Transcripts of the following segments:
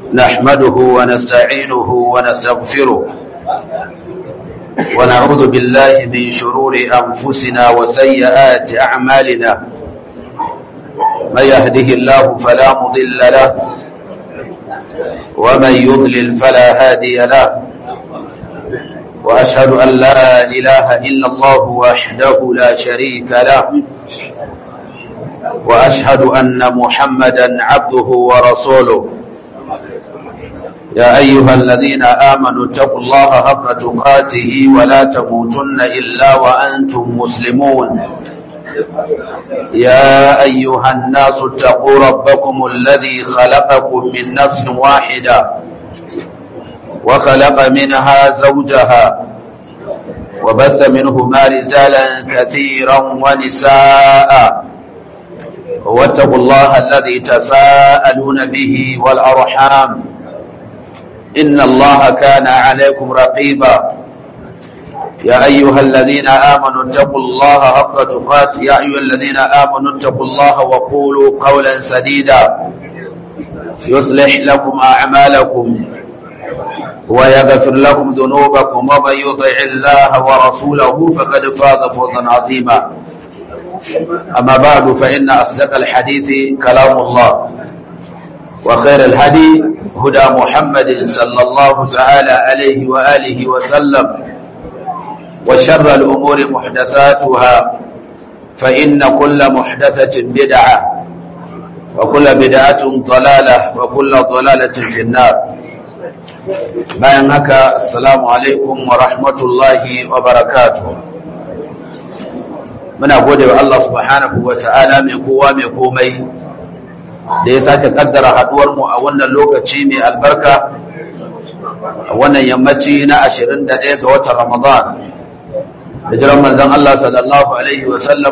نحمده ونستعينه ونستغفره ونعوذ بالله من شرور أنفسنا وسيئات أعمالنا من يهده الله فلا مضل له ومن يضلل فلا هادي له وأشهد أن لا إله إلا الله وحده لا شريك له وأشهد أن محمدا عبده ورسوله يا أيها الذين آمنوا اتقوا الله حق تقاته ولا تموتن إلا وأنتم مسلمون يا أيها الناس اتقوا ربكم الذي خلقكم من نفس واحدة وخلق منها زوجها وبث منهما رجالا كثيرا ونساء واتقوا الله الذي تساءلون به والأرحام إن الله كان عليكم رقيبا يا أيها الذين آمنوا اتقوا الله حق تقاته يا أيها الذين آمنوا اتقوا الله وقولوا قولا سديدا يصلح لكم أعمالكم ويغفر لكم ذنوبكم ومن يطع الله ورسوله فقد فاز فوزا عظيما أما بعد فإن أصدق الحديث كلام الله وخير الهدي هدى محمد صلى الله تعالى عليه وآله وسلم وشر الأمور محدثاتها فإن كل محدثة بدعة وكل بدعة ضلالة وكل ضلالة في النار bayan haka assalamu alaikum wa rahmatullahi wa barakatuh muna gode wa Allah subhanahu wa ta'ala mai kowa mai komai da ya sake kaddara haduwar mu a wannan lokaci mai albarka a wannan yammaci na 21 ga watan Ramadan hijiran manzon Allah sallallahu alaihi wa sallam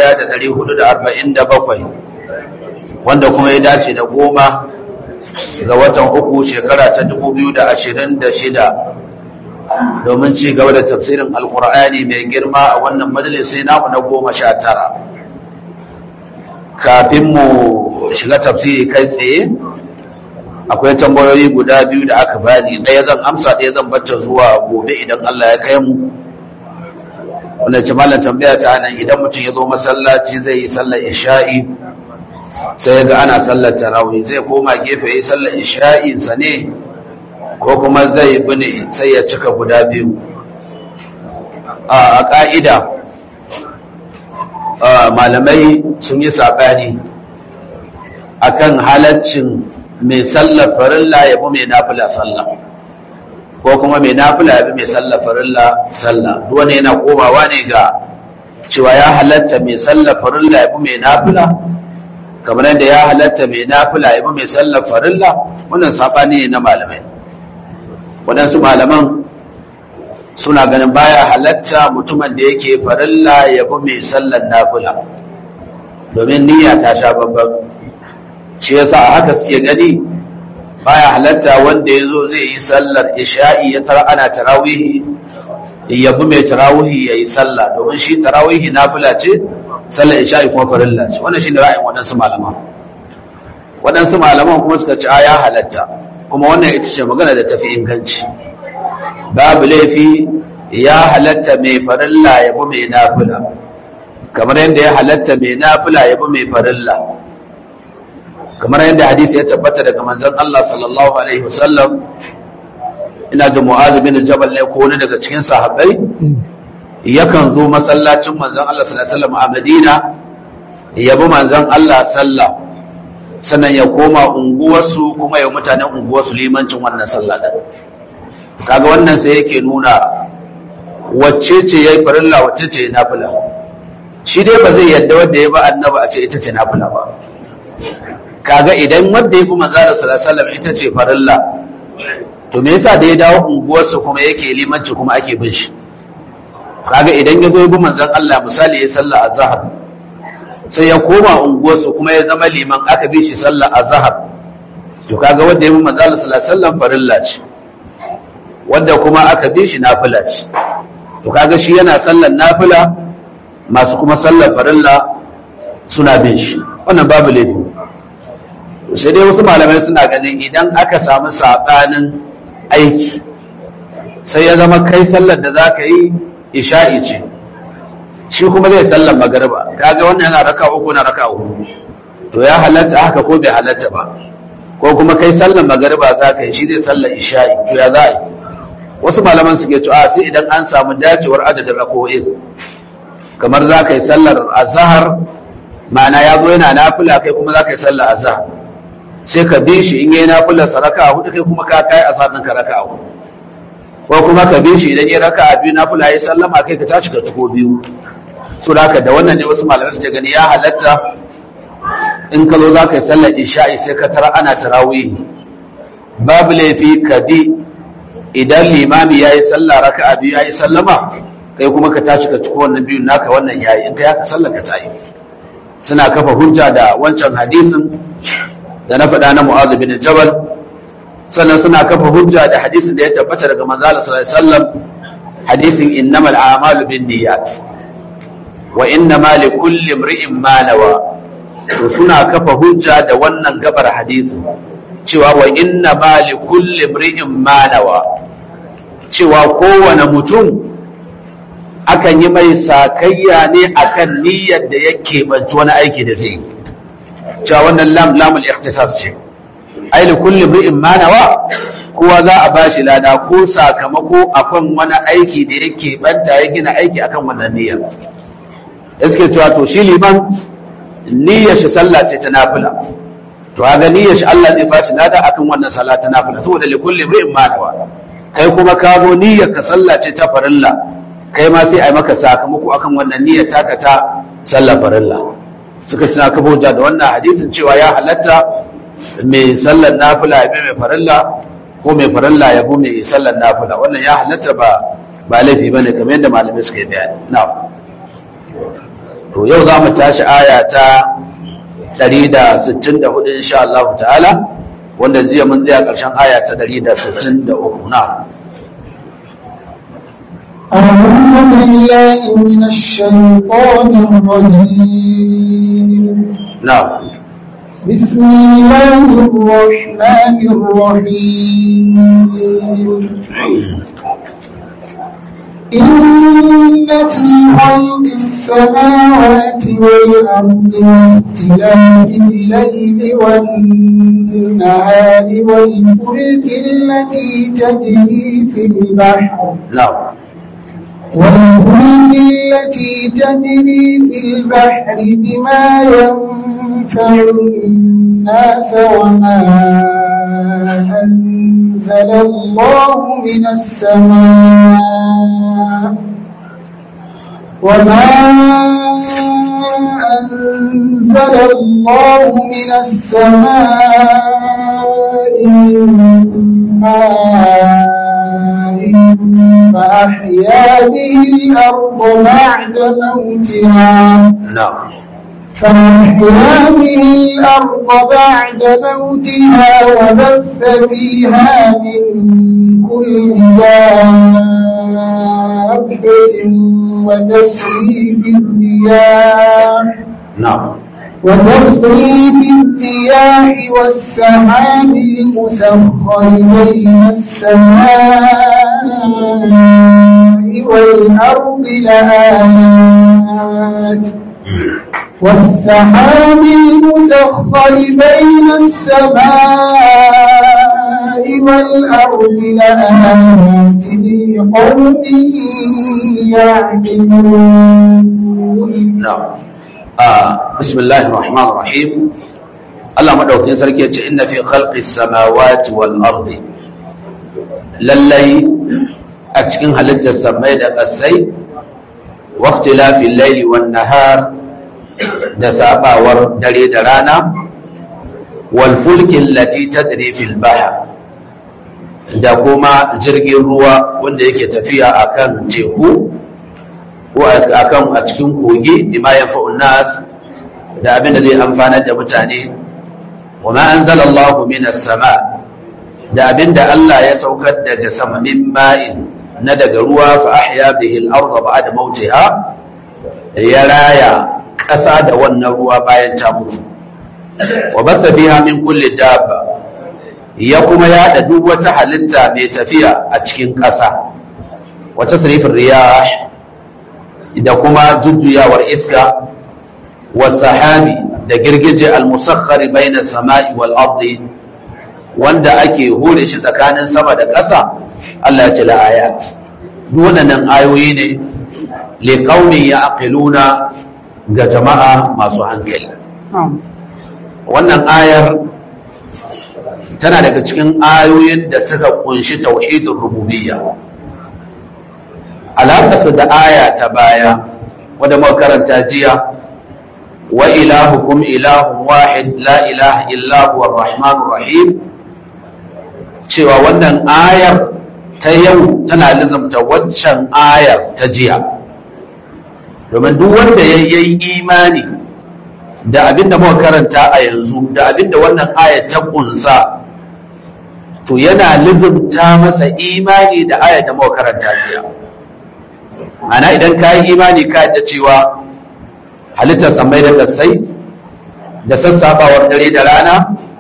1447 wanda kuma ya dace da goma ga watan uku shekara ta 2026 domin ci gaba da tafsirin alkur'ani mai girma a wannan majalisi namu na goma sha tara kafin mu shiga tafsiri kai tsaye akwai tambayoyi guda biyu da aka bani ɗaya zan amsa ɗaya zan bata zuwa gobe idan Allah ya kai mu wanda ce malam tambaya ta nan idan mutum ya zo masallaci zai yi sallar isha'i sai ga ana sallar tarawih zai koma gefe yi sallar isha'insa ne ko kuma zai bune sai ya cika guda biyu a ƙa'ida malamai sun yi saɓani akan halaccin mai sallar farilla ya bi mai nafila sallah ko kuma mai nafila ya bi mai sallar farilla sallah duwane yana komawa ne ga cewa ya halatta mai sallar farilla ya bi mai nafila kamar yadda ya halatta mai nafila ya bi mai sallar farilla wannan saɓani ne na malamai waɗansu malaman suna ganin baya halatta mutumin da yake farilla ya bi mai sallar nafila domin niyya ta sha babban shi yasa a haka suke gani baya halatta wanda ya zo zai yi sallar isha'i ya tara ana tarawihi ya bi mai tarawihi ya yi sallah domin shi tarawihi nafila ce sallar isha'i kuma farilla ce wannan shine ra'ayin waɗansu malaman waɗansu malaman kuma suka ce a ya halatta kuma wannan ita ce magana da tafi inganci babu laifi ya halatta mai farilla ya bi mai nafila kamar yadda ya halatta mai nafila ya bi mai farilla kamar yadda hadisi ya tabbata daga manzon Allah sallallahu alaihi wasallam ina da mu'az bin jabal ne ko wani daga cikin sahabbai yakan zo masallacin manzon Allah sallallahu alaihi wasallam a Madina ya bi manzon Allah sallah sannan ya koma unguwarsu kuma ya mutanen unguwarsu limancin wannan sallah din kaga wannan sai yake nuna wacce ce yayi farilla wacce ce nafila shi dai ba zai yadda wanda ya ba annabi a ce ita ce nafila ba kaga idan wanda ya bi manzon Allah sallallahu alaihi wasallam ita ce farilla to me yasa da ya dawo unguwarsa kuma yake limanci kuma ake bin shi kaga idan ya zo ya bi manzon Allah misali ya sallah azhar sai ya koma unguwarsu kuma ya zama liman aka bi shi sallah azhar to kaga wanda ya bi manzon Allah sallallahu alaihi wasallam farilla ce wanda kuma aka bi shi nafila ce to kaga shi yana sallar nafila masu kuma sallar farilla suna bin shi wannan babu laifi sai dai wasu malamai suna ganin idan aka samu saɓanin aiki sai ya zama kai sallar da za ka yi isha'i ce shi kuma zai sallar magariba kaga wannan yana raka uku na raka uku to ya halatta haka ko bai halatta ba ko kuma kai sallar magariba za ka yi shi zai sallar isha'i to ya za a yi wasu malaman suke cewa sai idan an samu dacewar adadin rako'in kamar za ka yi sallar azahar ma'ana ya zo yana nafila kai kuma za ka yi sallar azahar sai ka bi shi in yi nafilar sa raka hudu kai kuma ka kai azahar ɗinka raka hudu ko kuma ka bi shi idan ya raka a biyu nafila ya sallama kai ka tashi ka tuko biyu so da da wannan ne wasu malamai suke gani ya halatta in ka zo za ka yi sallar isha'i sai ka tara ana tarawih babu laifi ka bi idan limami ya yi sallah raka a biyu ya yi sallama kai kuma ka tashi ka tuko wannan biyun naka wannan ya yi in ka yaka sallar ka ta yi suna kafa hujja da wancan hadisin da na faɗa na mu'azu bin jabal sannan suna kafa hujja da hadisin da ya tabbata daga manzo Allah sallallahu alaihi wasallam hadisin innamal a'malu binniyat wa innama likulli imri'in ma nawa to suna kafa hujja da wannan gabar hadisin cewa wa innama likulli imri'in ma nawa cewa kowane mutum akan yi mai sakayya ne akan niyyar da ya keɓanci wani aiki da zai cewa wannan lam lamul ikhtisas ce ai li kulli imri'in ma nawa kowa za a bashi lada ko sakamako akan wani aiki da yake banta ya gina aiki akan wannan niyyar iske cewa to shi liman niyyar shi sallah ce ta nafila to ga niyyar shi Allah zai bashi lada akan wannan sallah ta nafila saboda li kulli imri'in ma nawa kai kuma ka zo niyyar ka sallah ce ta farilla kai ma sai a yi maka sakamako akan wannan niyyar taka ta sallar farilla suka suna kafa hujja da wannan hadisin cewa ya halatta mai sallar nafila ya bi mai farilla ko mai farilla ya bi mai sallar nafila wannan ya halatta ba ba laifi bane kamar yadda malamai suka yi bayani na to yau za mu tashi aya ta 164 insha Allah ta'ala wanda jiya mun tsaya ƙarshen aya ta 163 na أعوذ بالله من الشيطان الرجيم نعم بسم الله الرحمن الرحيم إن في خلق السماوات والأرض واختلاف الليل والنهار والفلك التي تجري في البحر نعم والفلك التي تجري في البحر بما ينفع الناس وما أنزل الله من السماء وما أنزل الله من السماء من ماء فأحيا به الأرض بعد موتها نعم فأحيا به الأرض بعد موتها وبث فيها من كل دابة وتسريف الرياح نعم وتصريف الرياح والسحاب المسخر بين السماء والأرض لآيات والسحاب المسخر بين السماء والأرض لآيات لقوم يعقلون نعم آه. بسم الله الرحمن الرحيم Allah madaukakin sarki yace inna fi khalqis samawati wal ardi lallai a cikin halittar samai da ƙasai wa ikhtilafil layli wan nahar da sabawar dare da rana wal fulki allati tajri fil bahr da kuma jirgin ruwa wanda yake tafiya akan teku ko akan a cikin kogi bima yanfa'un nas da abin da zai amfanar da mutane wa ma anzala Allah minas sama da abin da Allah ya saukar daga sama min ma'in na daga ruwa fa ahya bihi al-ardha ba'da mautiha ya raya ƙasa da wannan ruwa bayan ta mutu wa basa biha min kulli dabba ya kuma yada duk wata halitta mai tafiya a cikin ƙasa wata sirifin riyah da kuma jujjuyawar iska wa sahabi da girgije al-musakhkhari bayna samai wal ardi wanda ake hure shi tsakanin sama da ƙasa Allah ya ce la ayat duk waɗannan ayoyi ne li qaumin ya'qiluna ga jama'a masu hankali wannan ayar tana daga cikin ayoyin da suka kunshi tauhidin rububiyya alaƙarsa da aya ta baya wadda muka karanta jiya wa ilahukum ilahun wahid la ilaha illa huwa rahmanur rahim cewa wannan ayar ta yau tana lizamta waccan ayar ta jiya domin duk wanda ya yi imani da abin da muka karanta a yanzu da abin da wannan ayar ta kunsa to yana lizumta masa imani da ayar da muka karanta jiya ana idan ka yi imani ka da cewa halittar samai da sassai da sassafawar dare da rana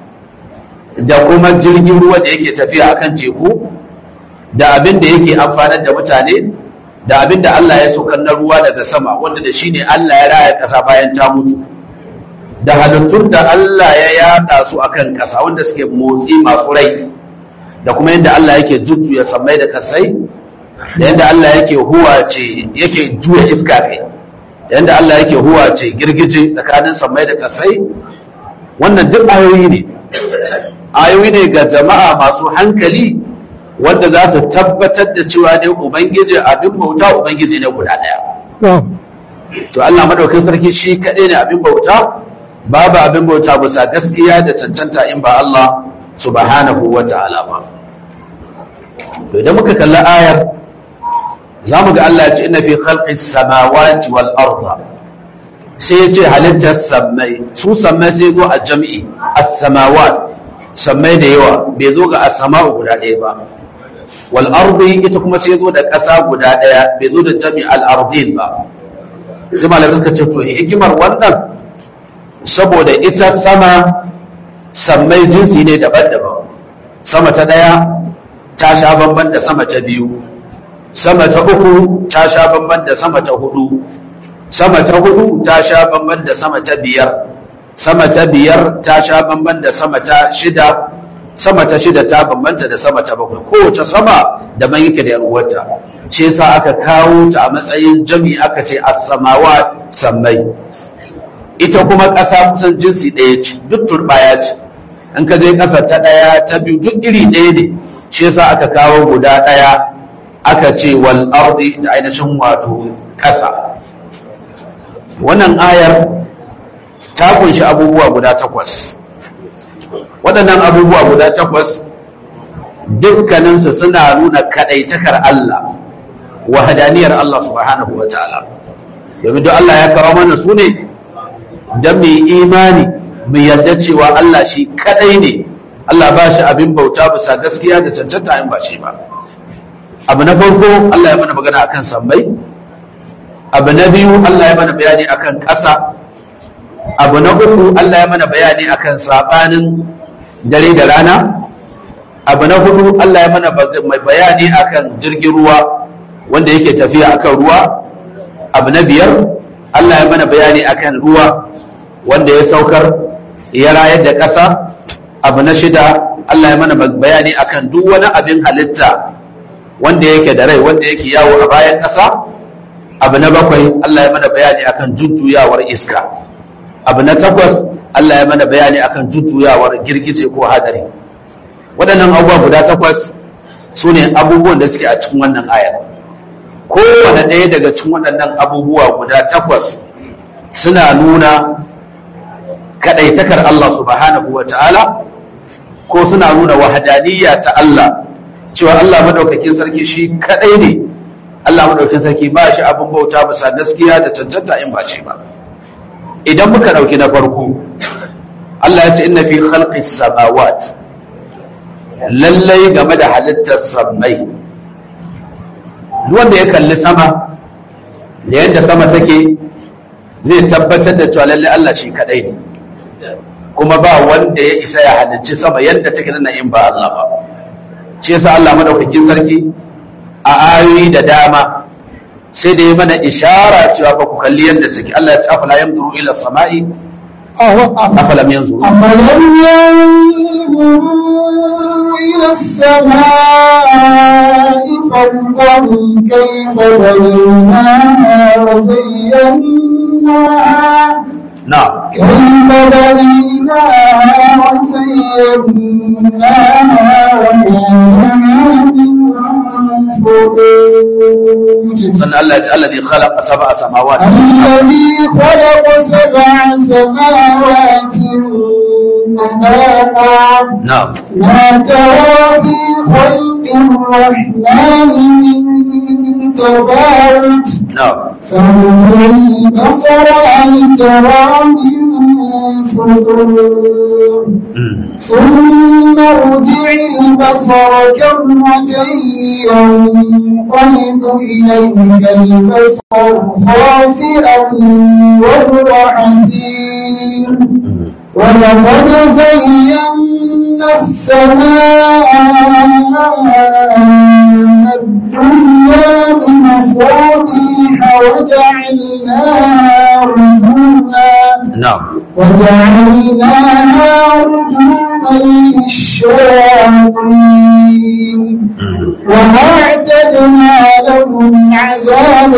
da kuma jirgin ruwa da yake tafiya akan teku da abin da yake amfanar da mutane da abin da Allah ya saukar na ruwa daga sama wanda da shi ne Allah ya raya ƙasa bayan ta mutu da halittun da Allah ya yada su akan ƙasa wanda suke motsi masu rai da kuma yadda Allah yake jujjuya samai da kasai da yadda Allah yake huwace yake juya iska kai da yadda Allah yake huwace girgije tsakanin samai da kasai wannan duk ayoyi ne ayoyi ne ga jama'a masu hankali wanda za su tabbatar da cewa ne ubangiji abin bauta ubangiji ne guda ɗaya to Allah madaukakin sarki shi kaɗai ne abin bauta babu abin bauta bisa gaskiya da cancanta in ba Allah subhanahu wa ta'ala ba to idan muka kalli ayar za mu ga Allah ya ce inna fi khalqis samawati wal arda sai ya ce halittar sammai su sammai sai zo a jam'i as-samawat sammai da yawa bai zo ga as-sama'u guda ɗaya ba wal ardi ita kuma sai zo da ƙasa guda ɗaya bai zo da jam'i al ardin ba sai malamai suka ce to hikimar wannan saboda ita sama sammai jinsi ne daban-daban sama ta ɗaya ta sha bamban da sama ta biyu sama ta uku ta sha bamban da sama ta hudu sama ta hudu ta sha bamban da sama ta biyar sama ta biyar ta sha bamban da sama ta shida sama ta shida ta bambanta da sama ta bakwai kowace sama da man yake da uwarta shi yasa aka kawo ta a matsayin jami aka ce as-samawa sammai ita kuma ƙasa kusan jinsi ɗaya ce duk turbaya ce in ka je ƙasa ta ɗaya ta biyu duk iri ɗaya ne shi yasa aka kawo guda ɗaya aka ce wal ardi da ainihin wato ƙasa wannan ayar ta kunshi abubuwa guda takwas waɗannan abubuwa guda takwas dukkaninsu suna nuna kaɗaitakar Allah wahadaniyar Allah subhanahu wa ta'ala domin duk Allah ya kawo mana su ne don mai imani mai yarda cewa Allah shi kaɗai ne Allah ba shi abin bauta bisa gaskiya da cancanta in ba shi ba abu na farko Allah ya mana magana akan sammai abu na biyu Allah ya mana bayani akan ƙasa abu na uku Allah ya mana bayani akan saɓanin dare da rana abu na hudu Allah ya mana bayani akan jirgin ruwa wanda yake tafiya akan ruwa abu na biyar Allah ya mana bayani akan ruwa wanda ya saukar ya rayar da ƙasa abu na shida Allah ya mana bayani akan duk wani abin halitta wanda yake da rai wanda yake yawo a bayan ƙasa abu na bakwai Allah ya mana bayani akan jujjuyawar iska abu na takwas Allah ya mana bayani akan jujjuyawar girgije ko hadari waɗannan abubuwa guda takwas su ne abubuwan da suke a cikin wannan ayar kowane ɗaya daga cikin waɗannan abubuwa guda takwas suna nuna kaɗaitakar Allah subhanahu wa ta'ala ko suna nuna wahadaniya ta Allah cewa Allah madaukakin sarki shi kaɗai ne Allah madaukakin sarki ba shi abin bauta bisa gaskiya da cancanta in ba shi ba idan muka ɗauki na farko Allah ya ce inna fi khalqis samawat lallai game da halittar sammai wanda ya kalli sama da yadda sama take zai tabbatar da cewa lallai Allah shi kadai ne kuma ba wanda ya isa ya halicci sama yadda take nan in ba Allah ba shi yasa Allah madaukakin sarki a ayoyi da dama sai da ya mana ishara cewa fa ku kalli yadda take Allah ya ce afala yanzuru ila samai afalam yanzuru أفلم ينظروا إلى السماء فوقهم كيف بنيناها وزيناها na'am كيف بنيناها وزيناها وما من فروج sannan Allah ya ce alladhi khalaqa sab'a samawati الذي خلق سبع سماوات طباقا na'am ما ترى في خلق الرحمن من تفاوت na'am فانظر البصر هل ترى من فطور Mm. ثم ارجع البصر كرتين ينقلب إليك البصر خاسئا وهو حسير Mm. ولقد زينا السماء الدنيا بمصابيح وجعلناها رجوما na'am وجعلناها رجوما للشياطين Mm. وأعتدنا لهم عذاب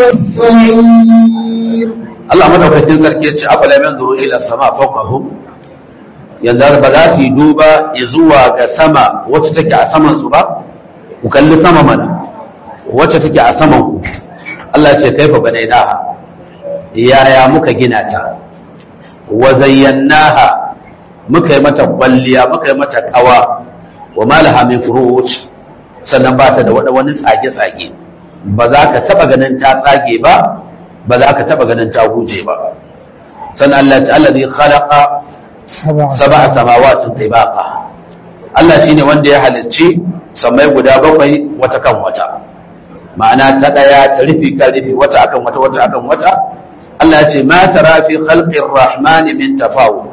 السعير Allah madaukakin sarki ya ce afala yanzuru ila sama fawqahum yanzu ba za su yi duba zuwa ga sama wacce take a saman su ba ku kalli sama mana wacce take a saman ku Allah ya ce kaifa banainaha yaya muka gina ta wa zayyanaha muka yi mata kwalliya muka yi mata kawa wa malaha min furuj sannan ba ta da wada- wani tsage-tsage ba za ka taba ganin ta tsage ba ba za ka taba ganin ta huje ba sannan Allah ta allazi khalaqa sab'a samawati tibaqa Allah shine wanda ya halicci samai guda bakwai wata kan wata ma'ana ta daya ta rufi kan rufi wata akan wata wata akan wata Allah ya ce ma tara fi khalqir rahman min tafawut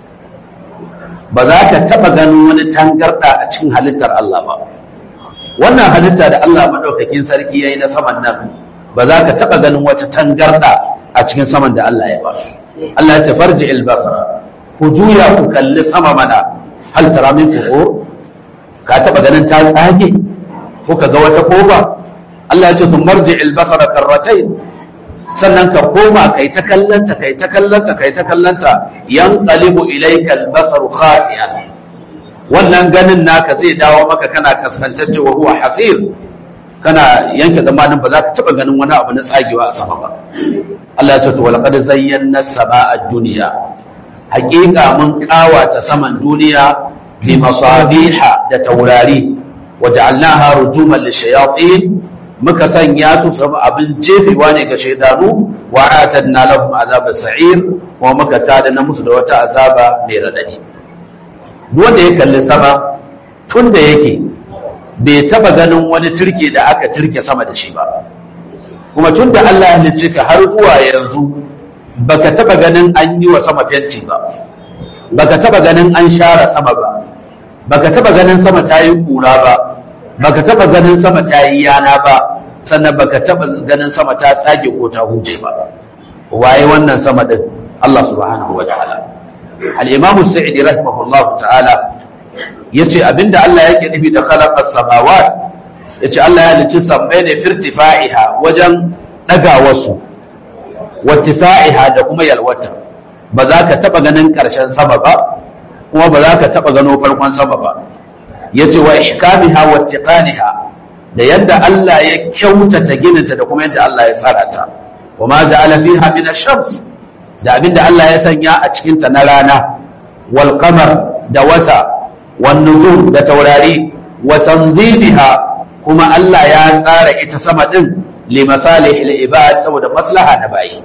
ba za ka taba ganin wani tangarda a cikin halittar Allah ba wannan halitta da Allah madaukakin sarki yayi na saman nan ba za ka taba ganin wata tangarda a cikin saman da Allah ya ba Allah ya ce farji al-basara ku juya ku kalli sama mana hal tara min fuhur ka taba ganin ta tsage ko ka ga wata koba Allah ya ce sun marji al-basara karratain sannan ka koma kai ta kallanta kai ta kallanta kai ta kallanta yanqalibu ilayka al-basaru khati'an wannan ganin naka zai dawo maka kana kaskantacce wa huwa hasir kana yanke zamanin ba za ka taba ganin wani abu na tsagewa a sama ba Allah ya ce to walaqad zayyana samaa ad-dunya haqiqa mun kawata saman duniya bi masabiha da taurari waja'alnaha rujuman lishayatin muka sanya su sama abin jefewa ne ga shaidanu wa atadna lahum azaba sa'ir kuma muka tada na musu da wata azaba mai radadi wanda ya kalli sama tun da yake bai taba ganin wani turke da aka turke sama da shi ba kuma tun da Allah ya halicce ka har zuwa yanzu baka taba ganin an yi wa sama fenti ba baka taba ganin an share sama ba baka taba ganin sama ta yi kura ba baka taba ganin sama ta yi yana ba sannan baka taba ganin sama ta tsage ko ta huje ba waye wannan sama din Allah subhanahu wa ta'ala al-imamu sa'idi rahimahullahu ta'ala yace abinda Allah yake nufi da khalaqas samawat yace Allah ya halicci sammai ne firtifa'iha wajen daga wasu wattisa'iha da kuma yalwata ba za ka taba ganin karshen sama ba kuma ba za ka taba gano farkon sama ba yace wa ihkamiha wa tiqaniha da yadda Allah ya kyautata gininta da kuma yadda Allah ya tsara ta wa ma ja'ala fiha min ash-shams da abinda Allah ya sanya a cikin ta na rana wal qamar da wata wan nujum da taurari wa tanziliha kuma Allah ya tsara ita sama din li masalih al ibad saboda maslaha na bayi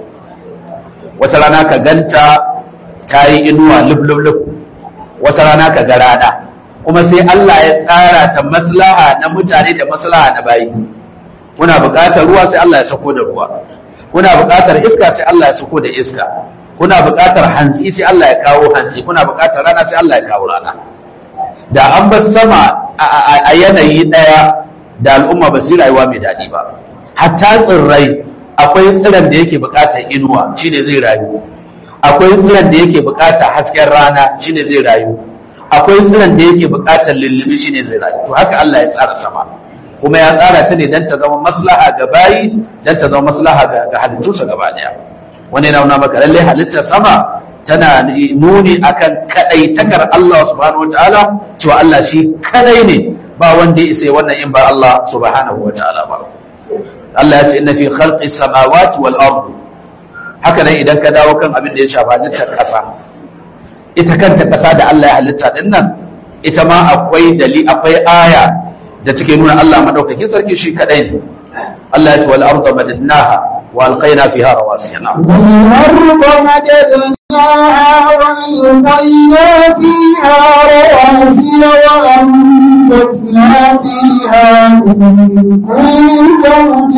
wata rana ka ganta ta yi inuwa lub lub lub wata rana ka ga rana kuma sai Allah ya tsara ta maslaha na mutane da maslaha na bayi kuna buƙatar ruwa sai Allah ya sako da ruwa kuna buƙatar iska sai Allah ya sako da iska kuna buƙatar hantsi sai Allah ya kawo hantsi kuna buƙatar rana sai Allah ya kawo rana da an bar sama a yanayi ɗaya da al'umma ba su rayuwa mai daɗi ba hatta tsirrai akwai tsiran da yake buƙatar inuwa shine zai rayu akwai tsiran da yake buƙatar hasken rana shine zai rayu akwai tsiran da yake buƙatar lullubi shine zai rayu to haka Allah ya tsara sama kuma ya tsara ta ne don ta zama maslaha ga bayi don ta zama maslaha ga halittunsa gaba daya wani yana nuna maka lallai halittar sama tana nuni akan kadaitakar Allah subhanahu wataala cewa Allah shi kadai ne ba wanda ya isa wannan in ba Allah subhanahu wataala ba Allah ya ce inna fi khalqi samawati wal ardi haka nan idan ka dawo kan abin da ya shafa halittar kasa ita kanta kasa da Allah ya halitta din nan ita ma akwai dali akwai aya da take nuna Allah madaukakin sarki shi kadai ne Allah ya ce wal arda madadnaha wa alqayna fiha rawasiya والأرض مددناها وألقينا فيها رواسي وأنبتنا فيها من كل زوج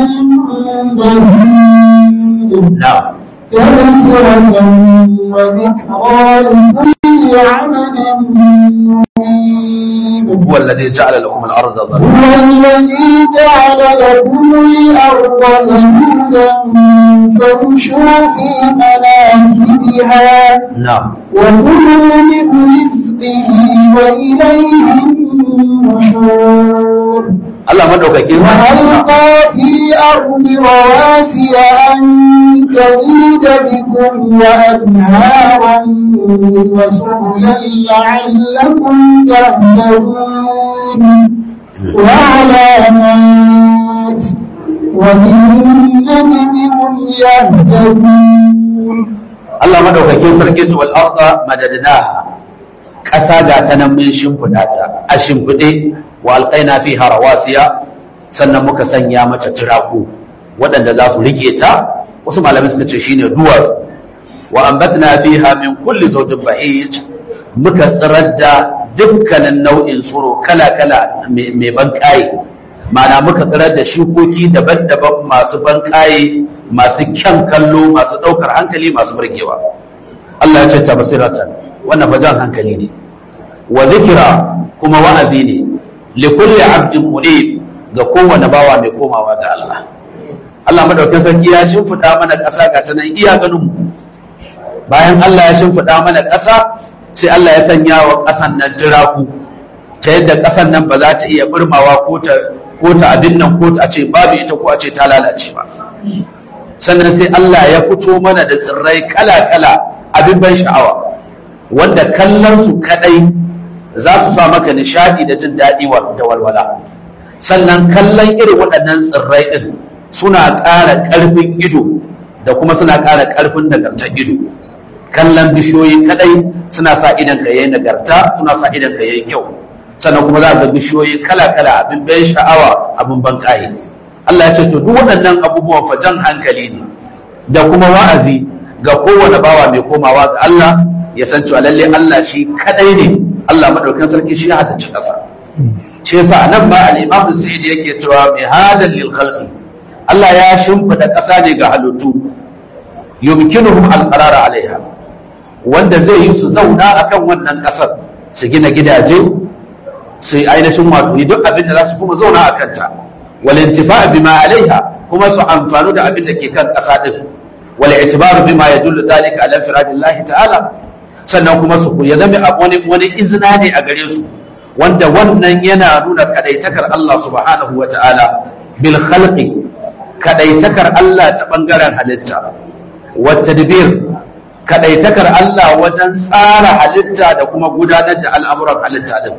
بهيج na'am تذكرة وذكرى لكل عبد منيب هو الذي جعل لكم الارض ظلما هو الذي جعل لكم الأرض ذلولا فامشوا في مناكبها na'am وكلوا من رزقه وإليه النشور Allah madaukakin sarki وألقى في الأرض رواسي أن تميد بكم وأنهارا وسبلا لعلكم تهتدون وعلامات وبالنجم هم يهتدون Allah madaukakin sarki wal arda madadnaha kasa ga ta nan mun shimfiɗa ta a shimfiɗe wa alqaina fiha rawasiya sannan muka sanya mata turaku waɗanda za su rike ta wasu malamai suka ce shine duwar wa ambatna fiha min kulli zawjin bahij muka tsirar da dukkanin nau'in tsiro kala-kala mai ban kaye ma'ana muka tsirar da shukoki daban-daban masu ban kaye masu kyan kallo masu ɗaukar hankali masu burgewa Allah ya ce ta basiratan wannan fa jan hankali ne wa zikira kuma wa'azi ne li kulli abdin munib ga kowane bawa mai komawa ga Allah Allah madaukakin sarki ya shimfiɗa mana ƙasa ga ta nan iya ganin mu bayan Allah ya shimfiɗa mana ƙasa sai Allah ya sanya wa ƙasan nan jiraku ta yadda ƙasan nan ba za ta iya burmawa ko ta ko ta abin nan ko ta ce babu ita ko a ce ta lalace ba sannan sai Allah ya fito mana da tsirrai kala-kala abin ban sha'awa wanda kallon su kadai za su sa maka nishadi da jin daɗi da walwala sannan kallon irin waɗannan tsirrai ɗin suna ƙara ƙarfin ido da kuma suna ƙara ƙarfin nagartar ido kallon bishiyoyi kadai suna sa idan ka yayi nagarta suna sa idan ka yayi kyau sannan kuma za ga bishiyoyi kala-kala abin ban sha'awa abin ban ƙaye Allah ya ce to duk waɗannan abubuwan fajan hankali ne da kuma wa'azi ga kowane bawa mai komawa ga Allah ya san cewa lalle Allah shi kadai ne Allah madaukakin sarki shi ya halicci ƙasa shi yasa nan ba al-Imam Zaid yake cewa mai hadal lil khalqi Allah ya shimfida ƙasa ne ga halittu yumkinuhum al-qarar alaiha wanda zai yi su zauna akan wannan ƙasar su gina gidaje su yi ainihin wato duk abin da za su kuma zauna a kanta والانتفاع بما عليها كما سأنفانو دا أبن لكي كان أسادف والاعتبار بما يدل ذلك على انفراد الله تعالى sannan kuma su ya zama a wani wani izina ne a gare su wanda wannan yana nuna kadaitakar Allah subhanahu wa ta'ala bil khalqi kadaitakar Allah ta bangaren halitta wa tadbir kadaitakar Allah wajen tsara halitta da kuma gudanar da al'amuran halitta din